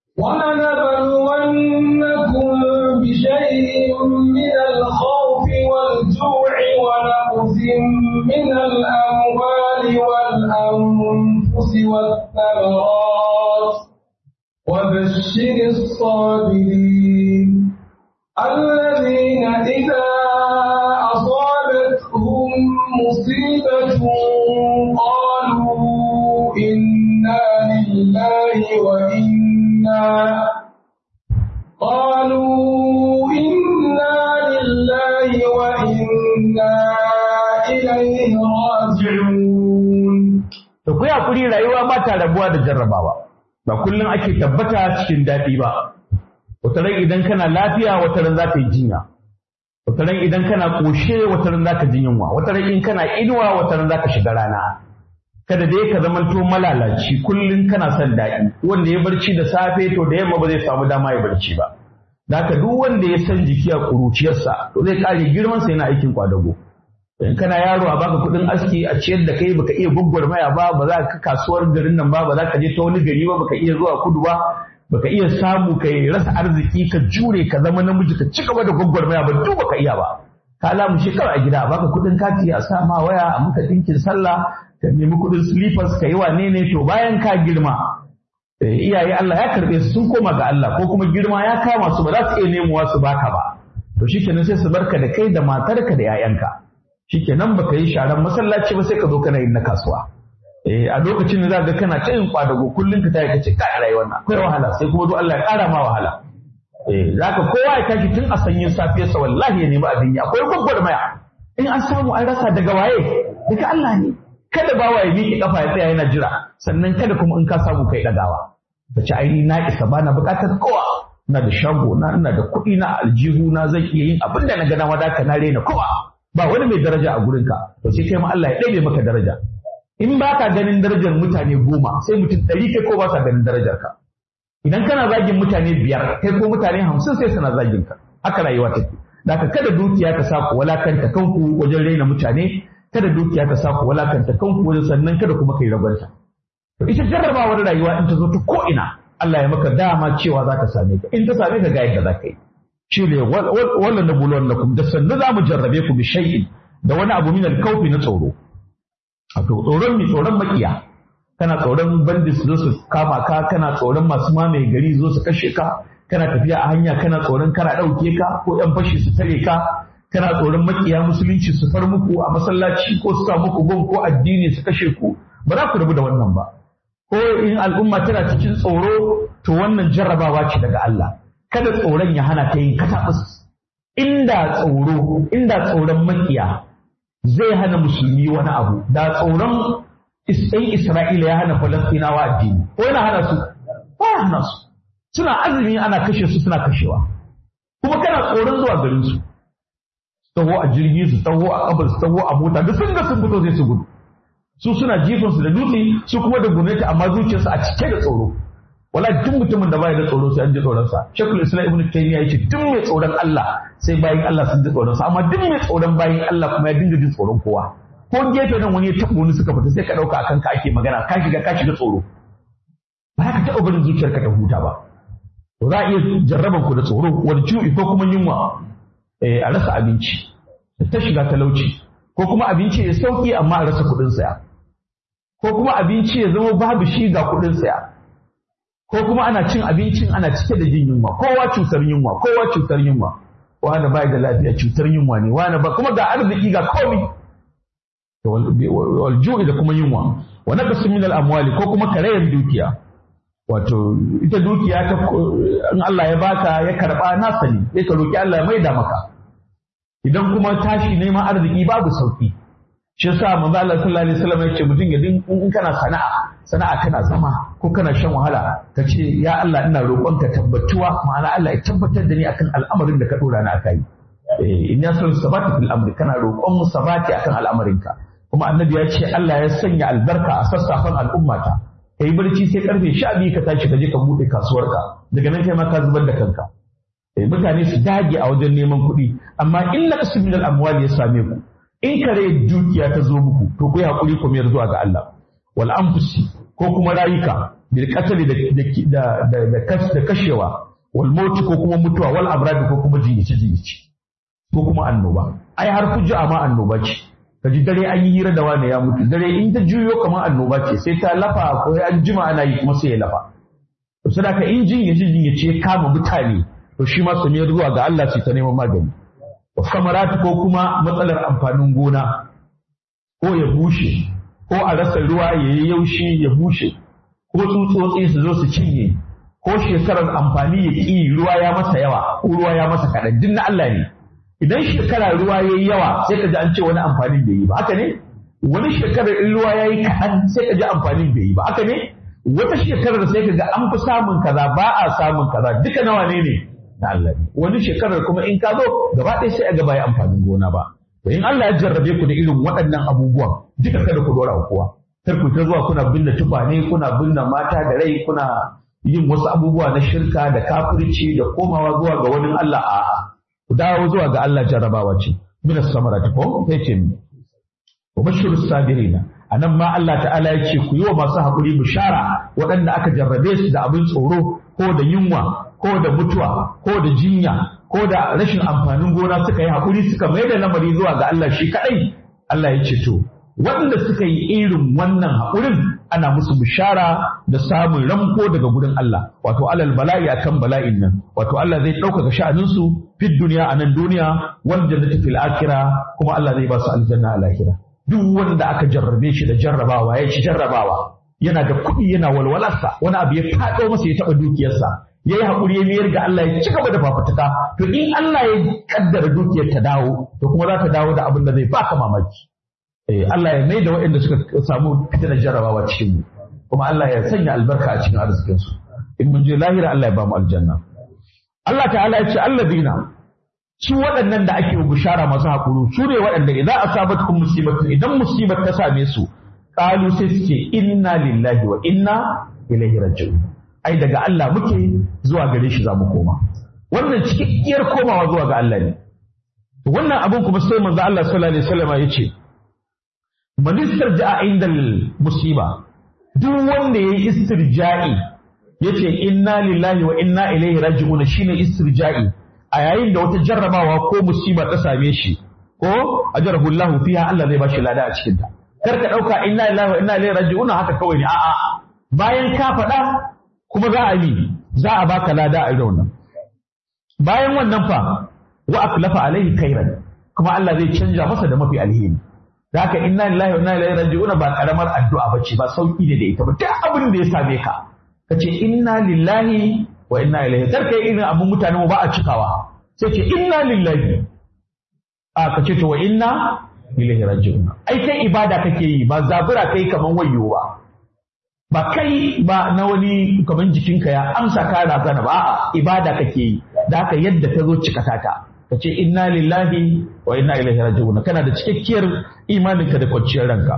ولنبلونكم بشيء من الخوف والجوع ونقص من الأموال والأنفس والثمرات وبشر الصابرين الذين إذا أصابتهم مصيبة قالوا إنا لله وإنا قالوا إنا لله وإنا إليه راجعون to ku hakuri rayuwa ba ta rabuwa da jarrabawa ba kullum ake tabbata cikin daɗi ba wata ran idan kana lafiya wata ran za ka yi jinya wata ran idan kana ƙoshe wata ran za ka ji yunwa wata ran in kana inuwa wata ran za ka shiga rana kada dai ka zamanto malalaci kullum kana son daɗi wanda ya barci da safe to da yamma ba zai samu dama ya barci ba da haka duk wanda ya san jiki a ƙuruciyarsa to zai ƙare girman sa yana aikin kwadago in kana yaro a baka kuɗin aski a ciyar da kai baka iya maya ba ba za ka kasuwar garin nan ba ba za ka je ta wani gari ba baka iya zuwa kudu ba baka iya samu kai rasa arziki ka jure ka zama namiji ka ci gaba da maya ba duk baka iya ba ka lamu shekara a gida baka kuɗin kati a sa ma waya a maka ɗinkin sallah ka nemi kuɗin slippers ka yi wane ne to bayan ka girma iyaye Allah ya karɓe su sun koma ga Allah ko kuma girma ya kama su ba za su iya nemowa su baka ba to shikenan sai su barka da kai da matarka da 'ya'yanka shikenan baka yi sharan masallaci ba sai ka zo kana yin na kasuwa eh a lokacin da za ga kana ta yin kwadago kullun ka tayi kace kai rayuwar nan akwai wahala sai kuma do Allah ya ƙara ma wahala eh zaka kowa ya tashi tun a sanyin safiyarsa wallahi ya nemi abin ya akwai gwagwarmaya in an samu an rasa daga waye daga Allah ne kada bawa ya miƙe kafa ya tsaya yana jira sannan kada kuma in ka samu kai dagawa ka ci aini na isa bana buƙatar kowa ina da shago na ina da kuɗi na aljihu na zan iya yin abin da na ga dama da ka na rena kowa ba wani mai daraja a gurinka to sai kai ma Allah ya ɗabe maka daraja in ba ka ganin darajar mutane goma sai mutum ɗari kai ko ba sa ganin darajar ka idan kana zagin mutane biyar kai ko mutane hamsin sai suna zagin ka haka rayuwa take da ka kada dukiya ta sa ku walakanta kanku wajen raina mutane kada dukiya ta sa ku walakanta kanku wajen sannan kada kuma kai ragwanta to ita jarrabawar rayuwa in ta zo ta ko ina Allah ya maka dama cewa za ta same ka in ta same ka ga yadda za ka yi shi ne wallan na bulon lakum da sannu za mu jarrabe ku bi shay'in da wani abu min al-kawfi na tsoro wato tsoron mi tsoron makiya kana tsoron bandits zo su kama ka kana tsoron masu mamaye gari zo su kashe ka kana tafiya a hanya kana tsoron kana ɗauke ka ko yan fashi su tare ka kana tsoron makiya musulunci su far muku a masallaci ko su sa muku bom ko addini su kashe ku ba za ku rabu da wannan ba ko in al'umma tana cikin tsoro to wannan jarrabawa ce daga Allah kada tsoron ya hana ta yin katabus inda tsoro inda tsoron makiya zai hana musulmi wani abu da tsoron ɗan Isra'ila ya hana Falastinawa addini ko yana hana su ko ya hana su suna azumi ana kashe su suna kashewa kuma kana tsoron zuwa garin su taho a jirgi su taho a kabar su taho a mota duk sun ga sun fito sai su gudu su suna jifansu da dutse su kuma da gwamnati amma zuciyarsu a cike da tsoro wala duk mutumin da baya da tsoro sai an ji tsoron sa shekul islam ibnu taymiya yace duk mai tsoron Allah sai bayin Allah sun ji tsoron sa amma duk mai tsoron bayin Allah kuma ya dinga jin tsoron kowa ko gefe nan wani ya tabo wani suka fita sai ka dauka akan ka ake magana ka shiga ka shiga tsoro ba ka taɓa barin zuciyarka ta huta ba to za a iya jarraban ku da tsoro wal ju'i ko kuma yunwa a rasa abinci ta shiga talauci ko kuma abinci ya sauki amma a rasa kuɗin saya ko kuma abinci ya zama babu shi ga kuɗin saya ko kuma ana cin abincin ana cike da jin yunwa kowa cutar yunwa kowa cutar yunwa wani bai da lafiya cutar yunwa ne wani ba kuma ga arziki ga komi wal ju'i da kuma yunwa wa naqsu min al amwali ko kuma karayar dukiya wato ita dukiya ta in Allah ya baka ya karba nasa ne sai ka roki Allah ya maida maka idan kuma tashi neman arziki babu sauki shi yasa manzo Allah sallallahu alaihi wasallam ya ce mutum ya din in kana sana'a sana'a kana zama ko kana shan wahala ka ce ya Allah ina roƙonka tabbatuwa ma'ana Allah ya tabbatar da ni akan al'amarin da ka dora ni akai eh in ya san sabati fil amri kana roƙon mu sabati akan al'amarinka kuma annabi ya ce Allah ya sanya albarka a sassafan al'ummata kai barci sai karfe 12 ka tashi ka je ka bude kasuwarka daga nan kai ma ka zubar da kanka eh mutane su dage a wajen neman kuɗi amma in la min al amwali ya same ku in kare dukiya ta zo muku to ku yi hakuri ku mayar zuwa ga Allah wal anfusi ko kuma rayuka bil qatl da da da kashewa wal maut ko kuma mutuwa wal abrad ko kuma jinyici jinyici ko kuma annoba ai har fujja ma annoba ce kaji dare an yi hira da wani ya mutu dare in ta juyo kamar annoba ce sai ta lafa ko an jima ana yi kuma sai ya lafa to sadaka in jinyici jinyici ya kama mutane to shi ma su mayar zuwa ga Allah su ta neman magani wa samarat ko kuma matsalar amfanin gona ko ya bushe ko a rasa ruwa ya yi yaushi ya bushe ko tsutsotsi su zo su cinye ko shekarar amfani ya ƙi ruwa ya masa yawa ko ruwa ya masa kaɗan duk na Allah ne idan shekara ruwa ya yi yawa sai ka ji an ce wani amfanin bai yi ba haka ne wani shekarar in ruwa ya yi kaɗan sai ka ji amfanin bai yi ba haka ne wata shekarar sai ka ga an fi samun kaza ba a samun kaza duka nawa ne ne na Allah ne wani shekarar kuma in ka zo gaba ɗaya sai a ga bai amfanin gona ba to in Allah ya jarrabe ku da irin waɗannan abubuwan duka kada ku dora kowa kar ku ta zuwa kuna binne tufane kuna binne mata da rai kuna yin wasu abubuwa na shirka da kafirci da komawa zuwa ga wani Allah a'a ku dawo zuwa ga Allah jarrabawa ce min as-samarati ko sai ce mi wa bashiru sabirina anan ma Allah ta'ala ya ce ku yi wa masu haƙuri bishara waɗanda aka jarrabe su da abin tsoro ko da yunwa ko da mutuwa ko da jinya ko da rashin amfanin gona suka yi haƙuri suka mai da lamari zuwa ga Allah shi kaɗai Allah ya ce to waɗanda suka yi irin wannan haƙurin ana musu bishara da samun ramko daga gurin Allah wato alal bala'i akan bala'in nan wato Allah zai ɗaukaka sha'aninsu fid duniya a nan duniya wal jannati fil akhirah kuma Allah zai ba su aljanna a lahira duk wanda aka jarrabe shi da jarrabawa ya ci jarrabawa yana da kuɗi yana walwalarsa wani abu ya faɗo masa ya taɓa dukiyarsa ya yi haƙuri ya mayar ga Allah ya ci gaba da fafutuka to in Allah ya kaddara dukiyar ta dawo to kuma za ta dawo da abin da zai baka mamaki eh Allah ya mai da waɗanda suka samu fitinar jarrabawa cikin mu kuma Allah ya sanya albarka a cikin arzikin su in mun je lahira Allah ya ba mu aljanna Allah ta'ala ya ce alladina su waɗannan da ake bishara masu haƙuru su ne waɗanda idan asabatkum musibatun idan musibar ta same su qalu sai su ce inna lillahi wa inna ilaihi raji'un ai daga Allah muke zuwa gare shi za mu koma wannan cikakkiyar komawa zuwa ga Allah ne wannan abin kuma sai manzo Allah sallallahu alaihi wasallam ya ce man istirja'a inda musiba duk wanda yayi istirja'i yace inna lillahi wa inna ilaihi raji'un shine istirja'i a yayin da wata jarrabawa ko musiba ta same shi ko ajarahu Allah fiha Allah zai bashi lada a cikin ta kar ka dauka inna lillahi wa inna ilaihi raji'un haka kawai ne a'a bayan ka faɗa kuma za a yi za a baka lada a irin wannan bayan wannan fa wa aklafa alaihi khairan kuma Allah zai canja masa da mafi alheri da haka inna lillahi wa inna ilaihi raji'un ba karamar addu'a bace ba sauki ne da ita ba duk abin da ya same ka kace inna lillahi wa inna ilaihi kar kai irin abun mutane ba a cikawa sai ce inna lillahi a kace to wa inna ilaihi raji'un ai kai ibada kake yi ba zabura kai kaman wayo ba ba kai ba na wani kaman jikinka ya amsa ka razana ba a'a ibada kake yi da haka yadda ta zo cikata ta ka ce inna lillahi wa inna ilaihi raji'un kana da cikakkiyar imaninka da kwanciyar ranka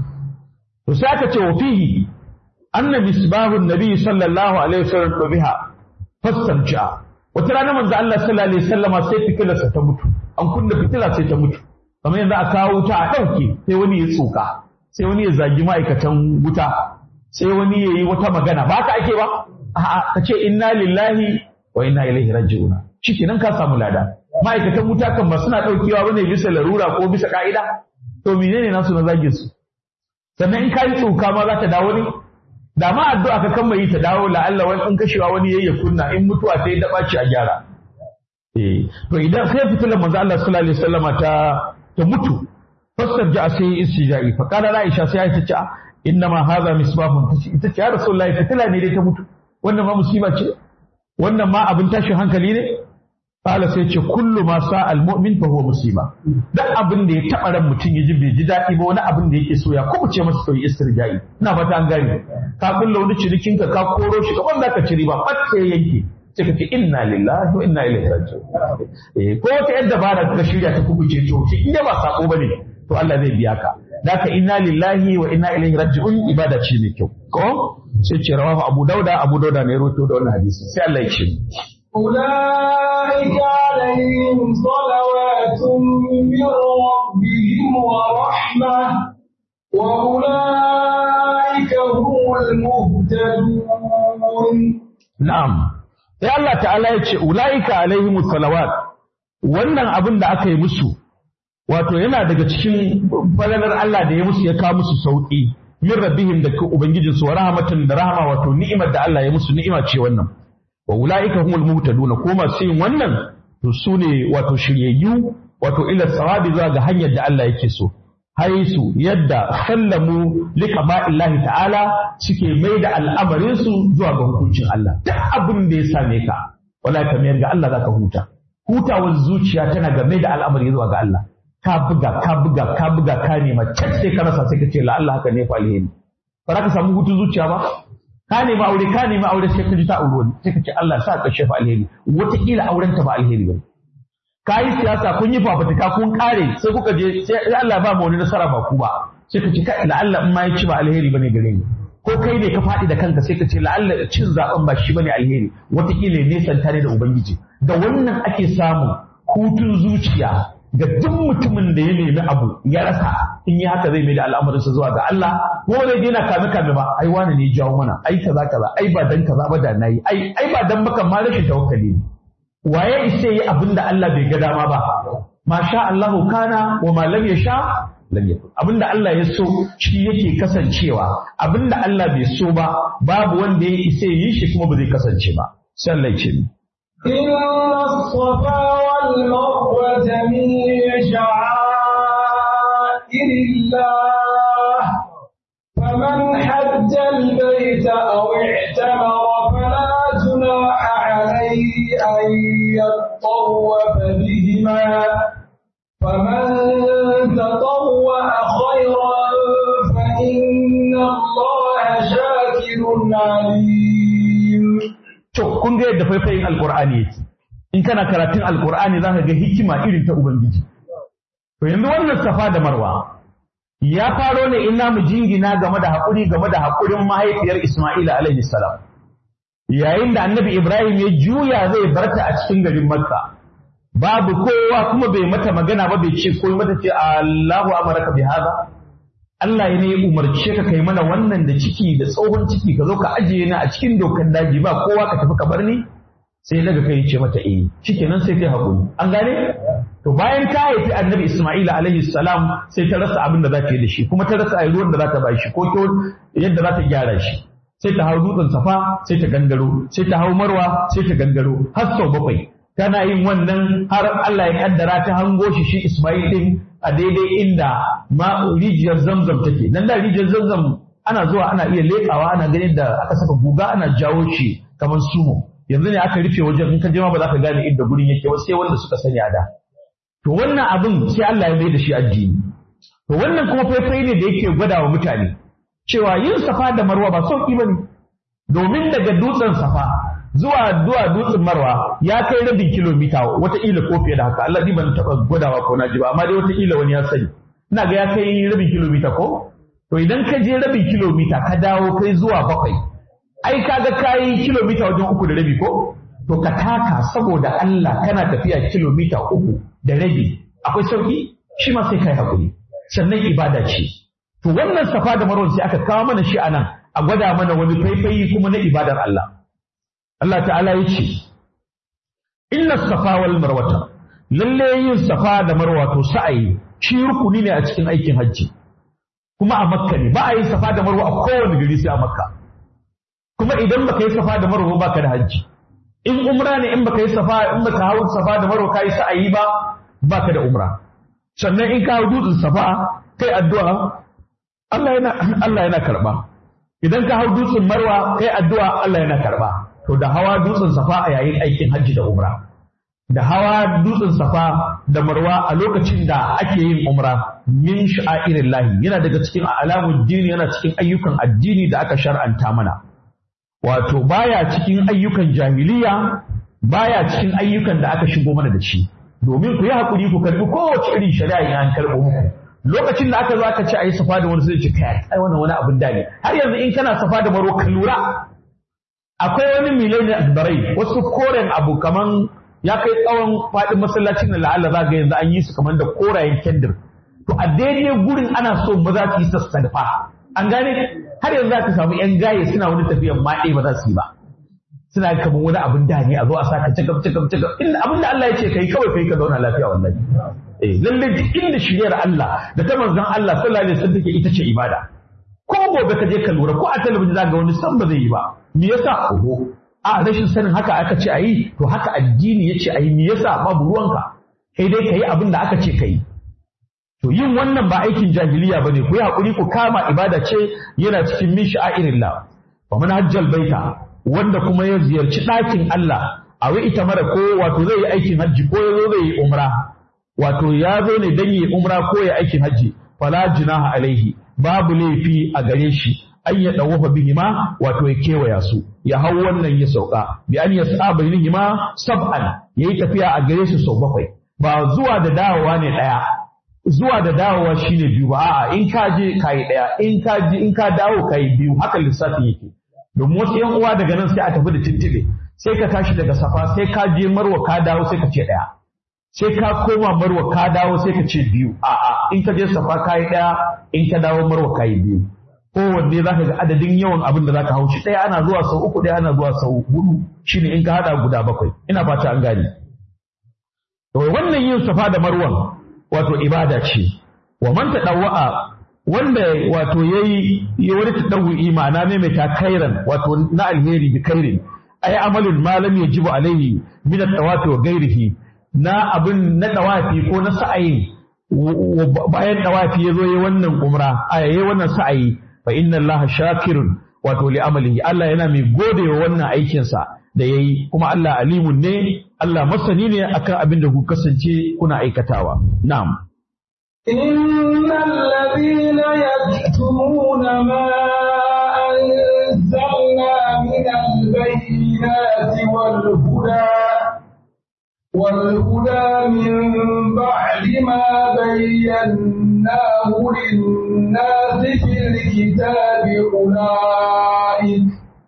to sai aka ce wa fihi anna misbahun nabi sallallahu alaihi wasallam biha fastamja wata rana manzo Allah sallallahu alaihi wasallama sai fitilarsa ta mutu an kunna fitila sai ta mutu kamar yanzu a kawo wuta a ɗauke sai wani ya tsoka sai wani ya zagi ma'aikatan wuta sai wani ya yi wata magana ba ka ake ba a'a ka ce inna lillahi wa inna ilaihi raji'una shikenan ka samu lada ma'aikatan wuta kan ba suna daukewa bane bisa larura ko bisa ka'ida to menene nasu na zagin su sannan in ka yi tsoka ma za ta dawo ne da ma addu'a ka kan yi ta dawo la'alla wani in kashewa wani yayi ya kunna in mutuwa ta yi daɓaci a gyara eh to idan sai fitilar manzo Allah sallallahu alaihi wasallama ta ta mutu fasar ja sai istijai fa qala Aisha sai ta ce inna ma hadha misbahun ita ce ya rasulullahi fitila ne dai ta mutu wannan ma musiba ce wannan ma abin tashin hankali ne Kala sai ce kullu ma sa almu'min fa huwa musiba. Duk abin da ya taɓa ran mutum ya ji bai ji daɗi ba wani abin da yake so ya kuma ce masa sauyi istirja'i. Ina fata an gane. Ka kulla wani cinikin ka ka koro shi kaman zaka ci riba fat sai yanke. Sai ka ce inna lillahi wa inna ilaihi raji'un. Eh ko wata yadda bara ka shirya ta kubuce to shi in ba sako bane to Allah zai biya ka. Daka inna lillahi wa inna ilaihi raji'un ibada ce mai kyau. Ko sai ce rawahu Abu Dauda Abu Dauda ne ya rawaito da wannan hadisi. Sai Allah ya ce. أولئك عليهم صلوات من ربهم ورحمة وأولئك هم المهتدون Na'am, sai Allah ta'ala ya ce, Ula'ika alaihimu salawat, wannan abin da aka yi musu, wato yana daga cikin falalar Allah da ya musu ya kawo musu sauƙi, min rabbihim da Ubangijinsu wa rahmatan da rahama wato ni'imar da Allah ya musu ni'ima ce wannan. Wa ula'ika humul muhtaduna ko masu yin wannan to su ne wato shiryayyu wato ila sawabi zuwa ga hanyar da Allah yake so. haisu yadda sallamu liqama'illahi ta'ala suke mai da al'amarinsu zuwa ga hukuncin Allah duk abin da ya same ka wala ka mayar ga Allah zaka huta hutawar zuciya tana game da al'amari zuwa ga Allah ka buga ka buga ka buga ka nema can sai ka rasa sai ka ce la Allah haka ne fa alheri ba za ka samu hutun zuciya ba ka nema aure ka nema aure sai ka ji ta aure sai ka ce Allah sa ka shefa alheri wataƙila auren ta ba alheri ba ka yi siyasa kun yi fafutuka kun kare sai kuka je sai Allah ba mu wani nasara ba ku ba sai ka ce kai la'alla in ma ya ci ba alheri bane gare ni ko kai ne ka faɗi da kanka sai ka ce la'alla cin zaben ba shi bane alheri wataƙila ne santa ne da ubangiji da wannan ake samu hutun zuciya ga duk mutumin da ya nemi abu ya rasa in yi haka zai mai da al'amarinsa zuwa ga Allah ko zai daina kame kame ba ai wani ne jawo mana ai kaza kaza ai ba dan kaza ba da nayi ai ai ba dan baka ma rashin tawakkali ne waye isa yi abin da Allah bai ga dama ba ma sha Allahu kana wa ma lam yasha lam yakun abin da Allah ya so shi yake kasancewa abin da Allah bai so ba babu wanda ya isa yi shi kuma ba zai kasance ba sai Allah ya ce ni إن الصفا والمروة من شعائر الله فمن حج البيت أو اعتمر فلا جناح عليه أن يطوف بهما فمن تطوع خيرا فإن الله شاكر عليم to kun ga yadda faifayin alqur'ani yake in kana karatun alqur'ani zaka ga hikima irin ta ubangiji to yanzu wannan safa da marwa ya faro ne ina mu jingina game da haƙuri game da haƙurin mahaifiyar Isma'ila alaihi salam yayin da annabi Ibrahim ya juya zai barta a cikin garin Makka babu kowa kuma bai mata magana ba bai ce koyi mata ce Allahu amaraka bi hada Allah ne ya umarce ka kai mana wannan da ciki da tsohon ciki ka zo ka ajiye ni a cikin dokar daji ba kowa ka tafi ka bar ni sai daga kai ce mata eh shikenan sai kai haƙuri an gane to bayan ta haifi annabi Isma'ila alaihi salam sai ta rasa abin da za ta yi da shi kuma ta rasa ayi ruwan da za ta ba shi ko yadda za ta gyara shi sai ta hau dutsen safa sai ta gangaro sai ta hau marwa sai ta gangaro har sau bakwai tana yin wannan har Allah ya kaddara ta hango shi shi Isma'il din a daidai inda ma rijiyar zamzam take nan da rijiyar zamzam ana zuwa ana iya leƙawa ana ganin da aka saka guga ana jawo shi kamar sumo yanzu ne aka rufe wajen in ka je ma ba za ka gane inda gurin yake ba sai wanda suka sani a da to wannan abin sai Allah ya mai da shi addini to wannan kuma faifai ne da yake gwada wa mutane cewa yin safa da marwa ba sauki bane domin daga dutsen safa zuwa zuwa dutsen marwa ya kai rabin kilomita wataƙila ko fiye da haka Allah ni ban taɓa gwadawa ko na ji ba amma dai wataƙila wani ya sani ina ga ya kai rabin kilomita ko to idan ka je rabin kilomita ka dawo kai zuwa bakwai ai kaga kai kilomita wajen uku da rabi ko to ka taka saboda Allah kana tafiya kilomita uku da rabi akwai sauki shi ma sai kai hakuri sannan ibada ce to wannan safa da marwa sai aka kawo mana shi anan a gwada mana wani faifayi kuma na ibadar Allah Allah ta'ala ya ce inna safa wal marwata lalle yin safa da marwa to sa'ayi shi rukuni ne a cikin aikin hajji kuma a makka ne ba a yi safa da marwa a kowane gari sai a makka kuma idan baka yi safa da marwa ba ka da hajji in umra ne in baka yi safa in baka hau safa da marwa ka yi sa'ayi ba ba ka da umra sannan in ka hau dutsen safa kai addu'a Allah yana Allah yana karba idan ka hau dutsen marwa kai addu'a Allah yana karba to da hawa dutsen safa a yayin aikin hajji da umra da hawa dutsen safa da marwa a lokacin da ake yin umra min sha'irin lahi yana daga cikin alamun dini yana cikin ayyukan addini da aka shar'anta mana wato baya cikin ayyukan jahiliya baya cikin ayyukan da aka shigo mana da shi domin ku yi hakuri ku karbi kowace irin shari'a in an karɓo muku lokacin da aka zo aka ce a yi safa da wani sai ce kai ai wannan wani abin da ne har yanzu in kana safa da marwa ka lura akwai wani milai akbarai wasu koren abu kaman ya kai tsawon faɗin masallacin da la'alla za ga yanzu an yi su kamar da korayen kendir to a daidai gurin ana so maza su yi sassanfa an gane har yanzu za ka samu yan gaye suna wani tafiyan maɗe ba za su yi ba suna kamar wani abin da ne a zo a saka cakam cakam cakam inda abin da Allah ya ce kai kawai kai ka zauna lafiya wallahi eh lalle duk inda shiryar Allah da ta manzon Allah sallallahu alaihi wasallam take ita ce ibada ko gobe ka je ka lura ko a talabijin za ga wani san ba zai yi ba me yasa oho a rashin sanin haka aka ce a yi to haka addini ya ce a yi me yasa babu ruwanka kai dai ka yi abin da aka ce ka yi to yin wannan ba aikin jahiliya ba ne ku yi haƙuri ku kama ibada ce yana cikin min sha'irillah wa man hajjal baita wanda kuma ya ziyarci ɗakin Allah a wai ita mara ko wato zai yi aikin hajji ko ya zo zai yi umra wato ya zo ne dan yi umra ko ya aikin hajji fala junaha alaihi babu laifi a gare shi an ya ɗawafa bihima wato ya kewaya su ya hau wannan ya sauka bi an ya sa bainihima sab'an yayi tafiya a gare su sau bakwai ba zuwa da dawowa ne ɗaya zuwa da dawowa shine biyu ba a'a in ka je kayi ɗaya in ka je in ka dawo kayi biyu haka lissafin yake domin wasu yan uwa daga nan sai a tafi da tintibe sai ka tashi daga safa sai ka je marwa ka dawo sai ka ce ɗaya sai ka koma marwa ka dawo sai ka ce biyu a'a in ka je safa kayi ɗaya in ka dawo marwa kayi biyu kowanne za ka ga adadin yawan abin da za ka haushi ɗaya ana zuwa sau uku ɗaya ana zuwa sau hudu shine in ka haɗa guda bakwai ina fata an gane to wannan yin safa da marwan wato ibada ce wa man tadawwa wanda wato yayi ya wani tadawwi ma'ana ne mai takairan wato na alheri bi kairin ay amalul ma lam yajibu alaihi min at-tawafi wa ghairihi na abin na tawafi ko na sa'ayin bayan tawafi yazo yayi wannan umra a yayi wannan sa'ayi fa inna allaha shakirun wato li amalihi Allah yana mai gode wa wannan aikin sa da yayi kuma Allah alimun ne Allah masani ne akan abin da ku kasance kuna aikatawa na'am إن الذين يكتمون ما أنزلنا من البينات والهدى والهدى من بعد ما بيناه للناس في الكتاب أولئك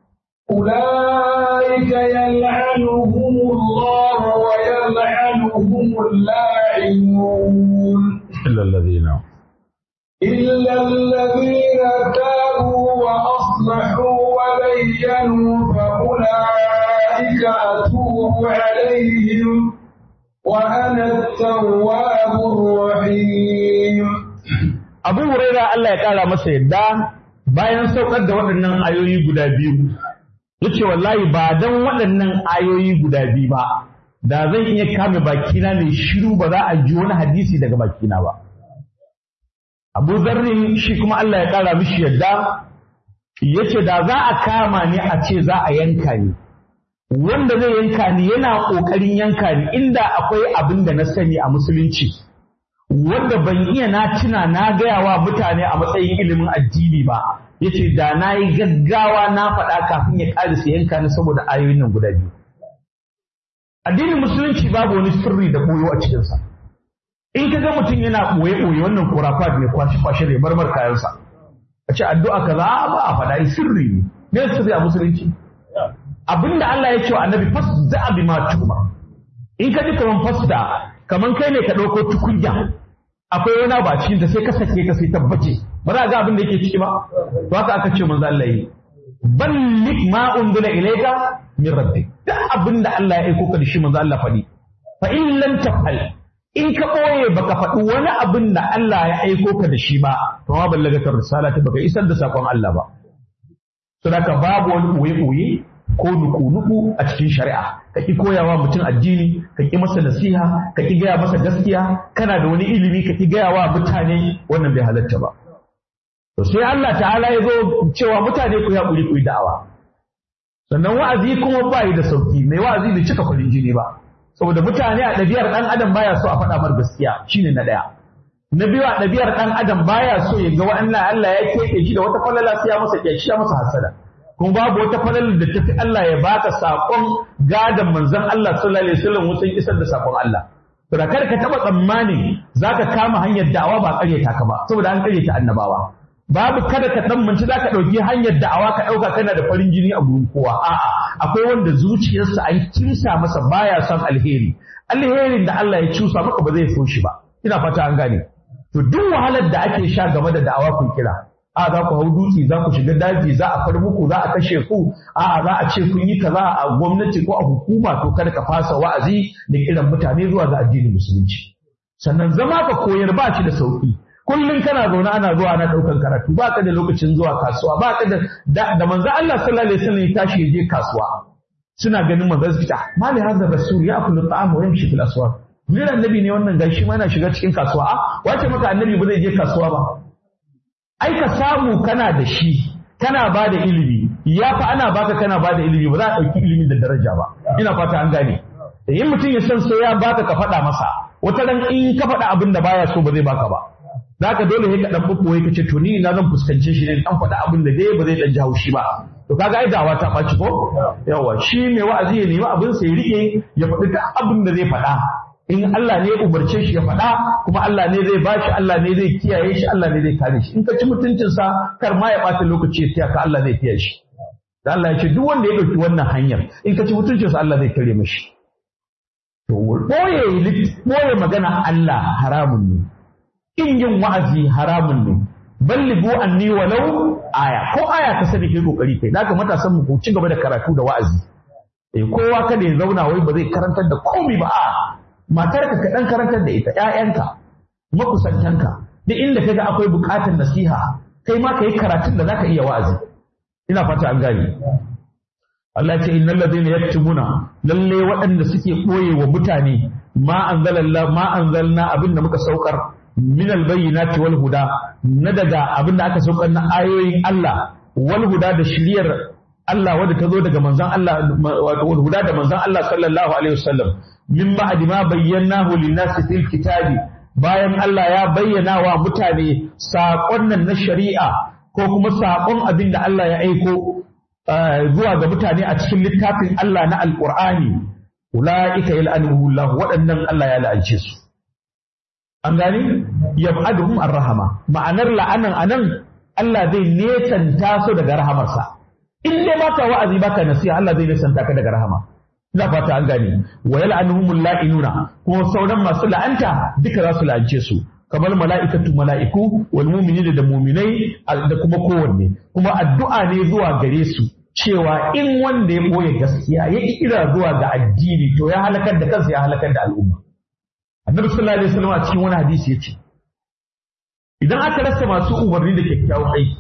أولئك يلعنهم الله ويلعنهم اللاعنون إلا الذين إلا الذين تابوا وأصلحوا وبينوا فأولئك أتوب عليهم وأنا التواب الرحيم Abu Huraira Allah ya ƙara masa yadda bayan saukar da waɗannan ayoyi guda biyu yace wallahi ba dan waɗannan ayoyi guda biyu ba da zan iya kame bakina ne shiru ba za a ji wani hadisi daga bakina ba Abu Zarri shi kuma Allah ya ƙara mishi yadda yace da za a kama ni a ce za a yanka ni wanda zai yanka ni yana ƙoƙarin yanka ni inda akwai abin da na sani a musulunci wanda ban iya na tuna na gaya wa mutane a matsayin ilimin addini ba yace da na yi gaggawa na faɗa kafin ya ƙarisa yanka ni saboda ayoyin nan guda biyu addinin musulunci babu wani sirri da ɓoyo a cikinsa in ka ga mutum yana ɓoye-ɓoye wannan kurafat ne kwashe-kwashe ne marmar kayansa a ce addu'a kaza ba a faɗa sirri ne me sirri a musulunci abinda Allah ya ce wa annabi fasda bi ma tuma in ka ji kaman fasda kaman kai ne ka ɗauko tukunya akwai wani ba cikin da sai ka sake ka sai tabbace ba za ga abin da yake ciki ba to haka aka ce manzo Allah yi ballik ma unzila ilayka min rabbik duk abin da Allah ya aiko ka da shi manzo Allah faɗi fa in lam tafal in ka ɓoye baka faɗi wani abin da Allah ya aiko ka da shi ba to ma ballagatar risala ta baka isar da sakon Allah ba saboda babu wani ɓoye-ɓoye ko nuku-nuku a cikin shari'a ka ki koyawa mutum addini ka ki masa nasiha ka ki gaya masa gaskiya kana da wani ilimi ka ki gaya wa mutane wannan bai halatta ba to sai Allah ta'ala ya zo cewa mutane ku ya kuri ku yi da'awa sannan wa'azi kuma ba yi da sauki mai wa'azi bai cika farin jini ba saboda mutane a ɗabi'ar ɗan adam baya so a faɗa mar gaskiya shine na ɗaya na biyu a ɗabi'ar ɗan adam baya so ya ga wa'annan Allah ya keɓe shi da wata falala sai ya masa kyashi ya masa hasada kuma babu wata falalar da tafi Allah ya baka saƙon gadon manzon Allah sallallahu alaihi wasallam wutan isar da saƙon Allah to da kar ka taɓa tsammanin zaka kama hanyar da'awa ba ƙaryata ka ba saboda an ƙaryata annabawa babu kada ka dan manci zaka dauki hanyar da'awa ka dauka kana da farin jini a gurin kowa a'a akwai wanda zuciyarsa an kimsa masa baya son alheri alherin da Allah ya cusa maka ba zai so shi ba ina fata an gane to duk wahalar da ake sha game da da'awa kun kira a za ku hau dutse za ku shiga daji za a far muku za a kashe ku a za a ce kun yi kaza a gwamnati ko a hukuma to kada ka fasa wa'azi da kiran mutane zuwa ga addinin musulunci sannan zama ka koyar ba shi da sauki kullum kana zaune ana zuwa ana ɗaukan karatu ba ka da lokacin zuwa kasuwa ba ka da da manzo Allah sallallahu alaihi wasallam ya tashi ya je kasuwa suna ganin manzo su ta mali hadda rasul ya akulu ta'am wa yamshi fil aswaq Jiran annabi ne wannan gashi ma yana shiga cikin kasuwa a wace maka annabi ba zai je kasuwa ba ai ka samu kana da shi kana ba da ilimi ya fa ana baka kana ba da ilimi ba za a ɗauki ilimi da daraja ba ina fata an gane da yin mutum ya san sai ya baka ka faɗa masa wata ran in ka faɗa abin da baya so ba zai baka ba zaka dole sai ka dan bubboye ka ce to ni na zan fuskance shi ne dan faɗa abin da dai ba zai dan ji haushi ba to kaga ai dawa ta ɓaci ko yawa shi mai wa'azi ya nemi abin sa ya rike ya faɗi duk abin da zai faɗa in Allah ne ya umarce shi ya faɗa kuma Allah ne zai bashi Allah ne zai kiyaye shi Allah ne zai kare shi in ka ci mutuncinsa kar ma ya ɓata lokaci ya tiya ka Allah zai kiyaye shi da Allah ya ce duk wanda ya ɗauki wannan hanyar in ka ci mutuncinsa Allah zai kare mashi to ɓoye ɓoye magana Allah haramun ne in yin wa'azi haramun ne ballibu anni walau aya ko aya ka sani kai kokari kai zaka matasan mu ku ci gaba da karatu da wa'azi eh kowa kada ya zauna wai ba zai karantar da komai ba a matarka ka dan karantar da ita ƴaƴanka makusantanka duk inda kaga akwai buƙatar nasiha kai ma ka yi karatun da zaka iya wa'azi ina fata an gane Allah ce innal ladina yaktumuna lalle waɗanda suke ɓoye wa mutane ma anzalallah ma anzalna abin da muka saukar min albayyinati wal huda na daga abin da aka saukar na ayoyin Allah wal huda da shiriyar Allah wadda ta zo daga manzon Allah wato wal huda da manzon Allah sallallahu alaihi wasallam min ba'di ma bayyanahu lin-nasi fil kitabi bayan Allah ya bayyana wa mutane saƙon nan na shari'a ko kuma saƙon abin da Allah ya aiko zuwa ga mutane a cikin littafin Allah na Alƙur'ani ula'ika yal'anuhullah waɗannan Allah ya la'ance su an gani yab'aduhum ar-rahama ma'anar la'anan anan Allah zai nesanta su daga rahamarsa in dai baka wa'azi baka nasiha Allah zai nesanta ka daga rahama ina fata an gane wa yal'anuhumul la'inuna kuma sauran masu la'anta duka za su la'ance su kamar mala'ikatu mala'iku wal mu'minina da mu'minai da kuma kowanne kuma addu'a ne zuwa gare su cewa in wanda ya boye gaskiya ya kira zuwa ga addini to ya halakar da kansa ya halakar da al'umma annabi sallallahu alaihi wasallam a cikin wani hadisi yace idan aka rasa masu umarni da kyakkyawan aiki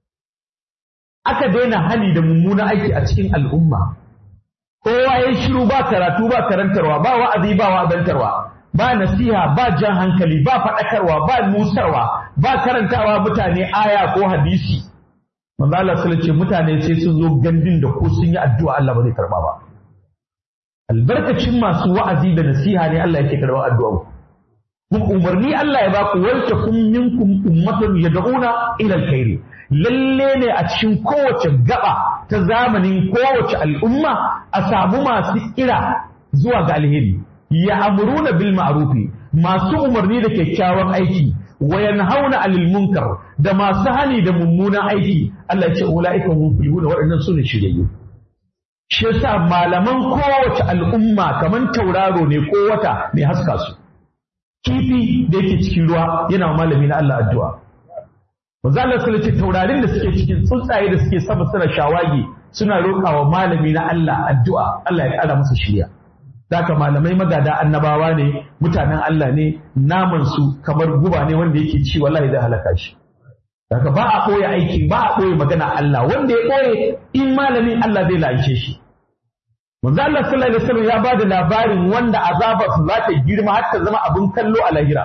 aka daina hali da mummunan aiki a cikin al'umma kowa ya shiru ba karatu ba karantarwa ba wa'azi ba wa'azantarwa ba nasiha ba jan hankali ba faɗakarwa ba nusarwa ba karantawa mutane aya ko hadisi manzo Allah sallallahu ce mutane sai sun zo gandun da ko sun yi addu'a Allah ba zai karba ba albarkacin masu wa'azi da nasiha ne Allah yake karɓar addu'a kun umarni Allah ya baku wal takum minkum ummatun yad'una ila alkhairi lalle ne a cikin kowace gaba ta zamanin kowace al'umma a samu masu kira zuwa ga alheri ya amuruna bil ma'rufi masu umarni da kyakkyawan aiki wa yanhauna 'anil munkar da masu hani da mummunan aiki Allah ya ce ulaika hum muflihun waɗannan sune shiryayyu shi yasa malaman kowace al'umma kaman tauraro ne ko wata mai haska su kifi da yake cikin ruwa yana malami na Allah addu'a manzo Allah sallallahu alaihi taurarin da suke cikin tsuntsaye da suke sama suna shawagi suna roƙawa malami na Allah addu'a Allah ya ƙara masa shiriya Daka malamai magada annabawa ne mutanen Allah ne naman su kamar guba ne wanda yake ci wallahi zai halaka shi Daga ba a ɓoye aiki ba a ɓoye magana Allah wanda ya ɓoye in malamin Allah zai lance shi Manzo Allah sallallahu alaihi wasallam ya bada labarin wanda azabar su za ta girma har ta zama abin kallo a lahira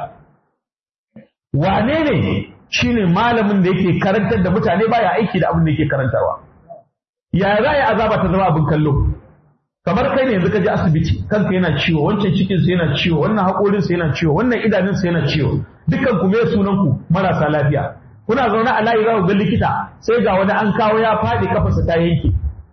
wane ne shine malamin da yake karantar da mutane baya aiki da abin da yake karantarwa ya za ya azaba ta zama abin kallo kamar kai ne yanzu ka je asibiti kanka yana ciwo wancan cikin sa yana ciwo wannan haƙorin sa yana ciwo wannan idanun sa yana ciwo dukkan ku me sunan ku marasa lafiya kuna zaune a layi za ku ga likita sai ga wani an kawo ya faɗi kafarsa ta yanke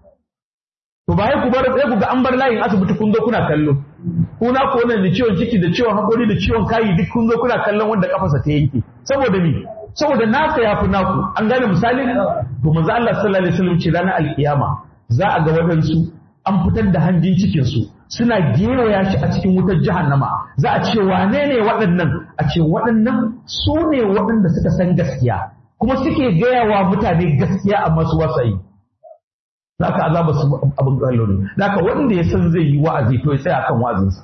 to ba ku bar sai ku ga an bar layin asibiti kun zo kuna kallo kuna ko nan da ciwon ciki da ciwon haƙori da ciwon kayi duk kun zo kuna kallon wanda kafarsa ta yanke saboda me saboda naka yafi naku an gane misali to manzo Allah sallallahu alaihi wasallam ce ranar alkiyama za a ga waɗansu an fitar da hanjin cikin su suna gewaya shi a cikin wutar jahannama za a ce wane ne waɗannan a ce waɗannan su ne waɗanda suka san gaskiya kuma suke gaya wa mutane gaskiya amma su wasayi za ka azaba su abin kallo ne za ka wanda ya san zai yi wa'azi to ya tsaya kan wa'azinsa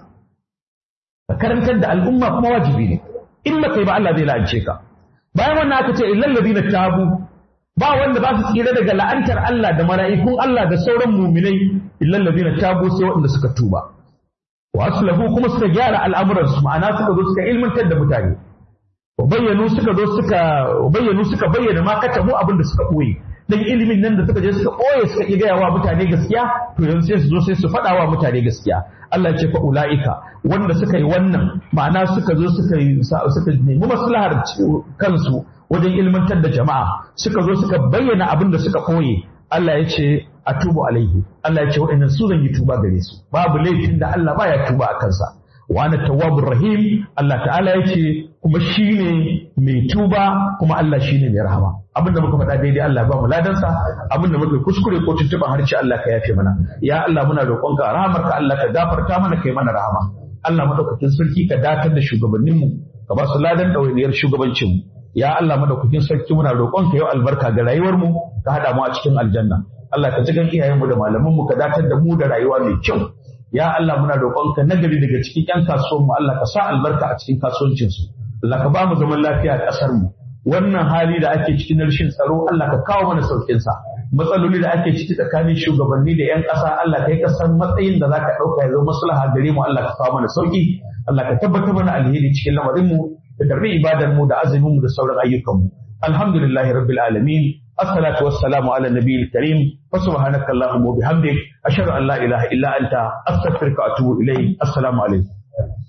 ka karantar da al'umma kuma wajibi ne in ba kai ba Allah zai la'ance ka bayan wannan aka ce illal ladina tabu ba wanda ba su tsira daga la'antar Allah da mala'ikun Allah da sauran muminai illal ladina tabu sai waɗanda suka tuba wa aslahu kuma suka gyara al'amuran su ma'ana suka zo suka ilmantar da mutane wa bayyanu suka zo suka bayyanu suka bayyana ma katabu abin da suka koyi dan ilimin nan da suka je suka koye suka ƙi gaya wa mutane gaskiya to yanzu sai su zo sai su faɗa wa mutane gaskiya Allah ya ce fa ulaika wanda suka yi wannan ma'ana suka zo suka yi suka nemi maslahar kansu wajen ilmantar da jama'a suka zo suka bayyana abin da suka koye Allah ya ce atubu alaihi Allah ya ce waɗannan su zan yi tuba gare su babu laifin da Allah baya tuba a kansa wa ana tawwabur rahim Allah ta'ala ya ce kuma shine mai tuba kuma Allah shine mai rahama abinda muka faɗa daidai Allah ba mu ladansa abinda muka kuskure ko tuntuɓa harshe Allah ka yafe mana ya Allah muna roƙonka rahamarka Allah ka gafarta mana kai mana rahama Allah madaukakin sarki ka datar da shugabanninmu ka ba su ladan ɗawainiyar shugabancinmu ya Allah madaukakin sarki muna roƙonka yau albarka ga rayuwarmu ka haɗa mu a cikin aljanna Allah ka jigan iyayenmu da malamanmu ka datar da mu da rayuwa mai kyau ya Allah muna roƙonka nagari daga cikin ƴan kasuwanmu Allah ka sa albarka a cikin kasuwancinsu Allah ka ba mu zaman lafiya a ƙasarmu wannan hali da ake cikin rashin tsaro Allah ka kawo mana saukin sa matsaloli da ake ciki tsakanin shugabanni da yan ƙasa Allah kai ka san matsayin da zaka ɗauka ya zama maslaha gare mu Allah ka kawo mana sauki Allah ka tabbatar mana alheri cikin lamarin mu da karbi ibadar mu da azumin mu da sauran ayyukan mu alhamdulillahi rabbil alamin الصلاة والسلام على النبي الكريم فسبحانك اللهم وبحمدك أشهد أن لا إله إلا أنت أستغفرك وأتوب إليك السلام عليكم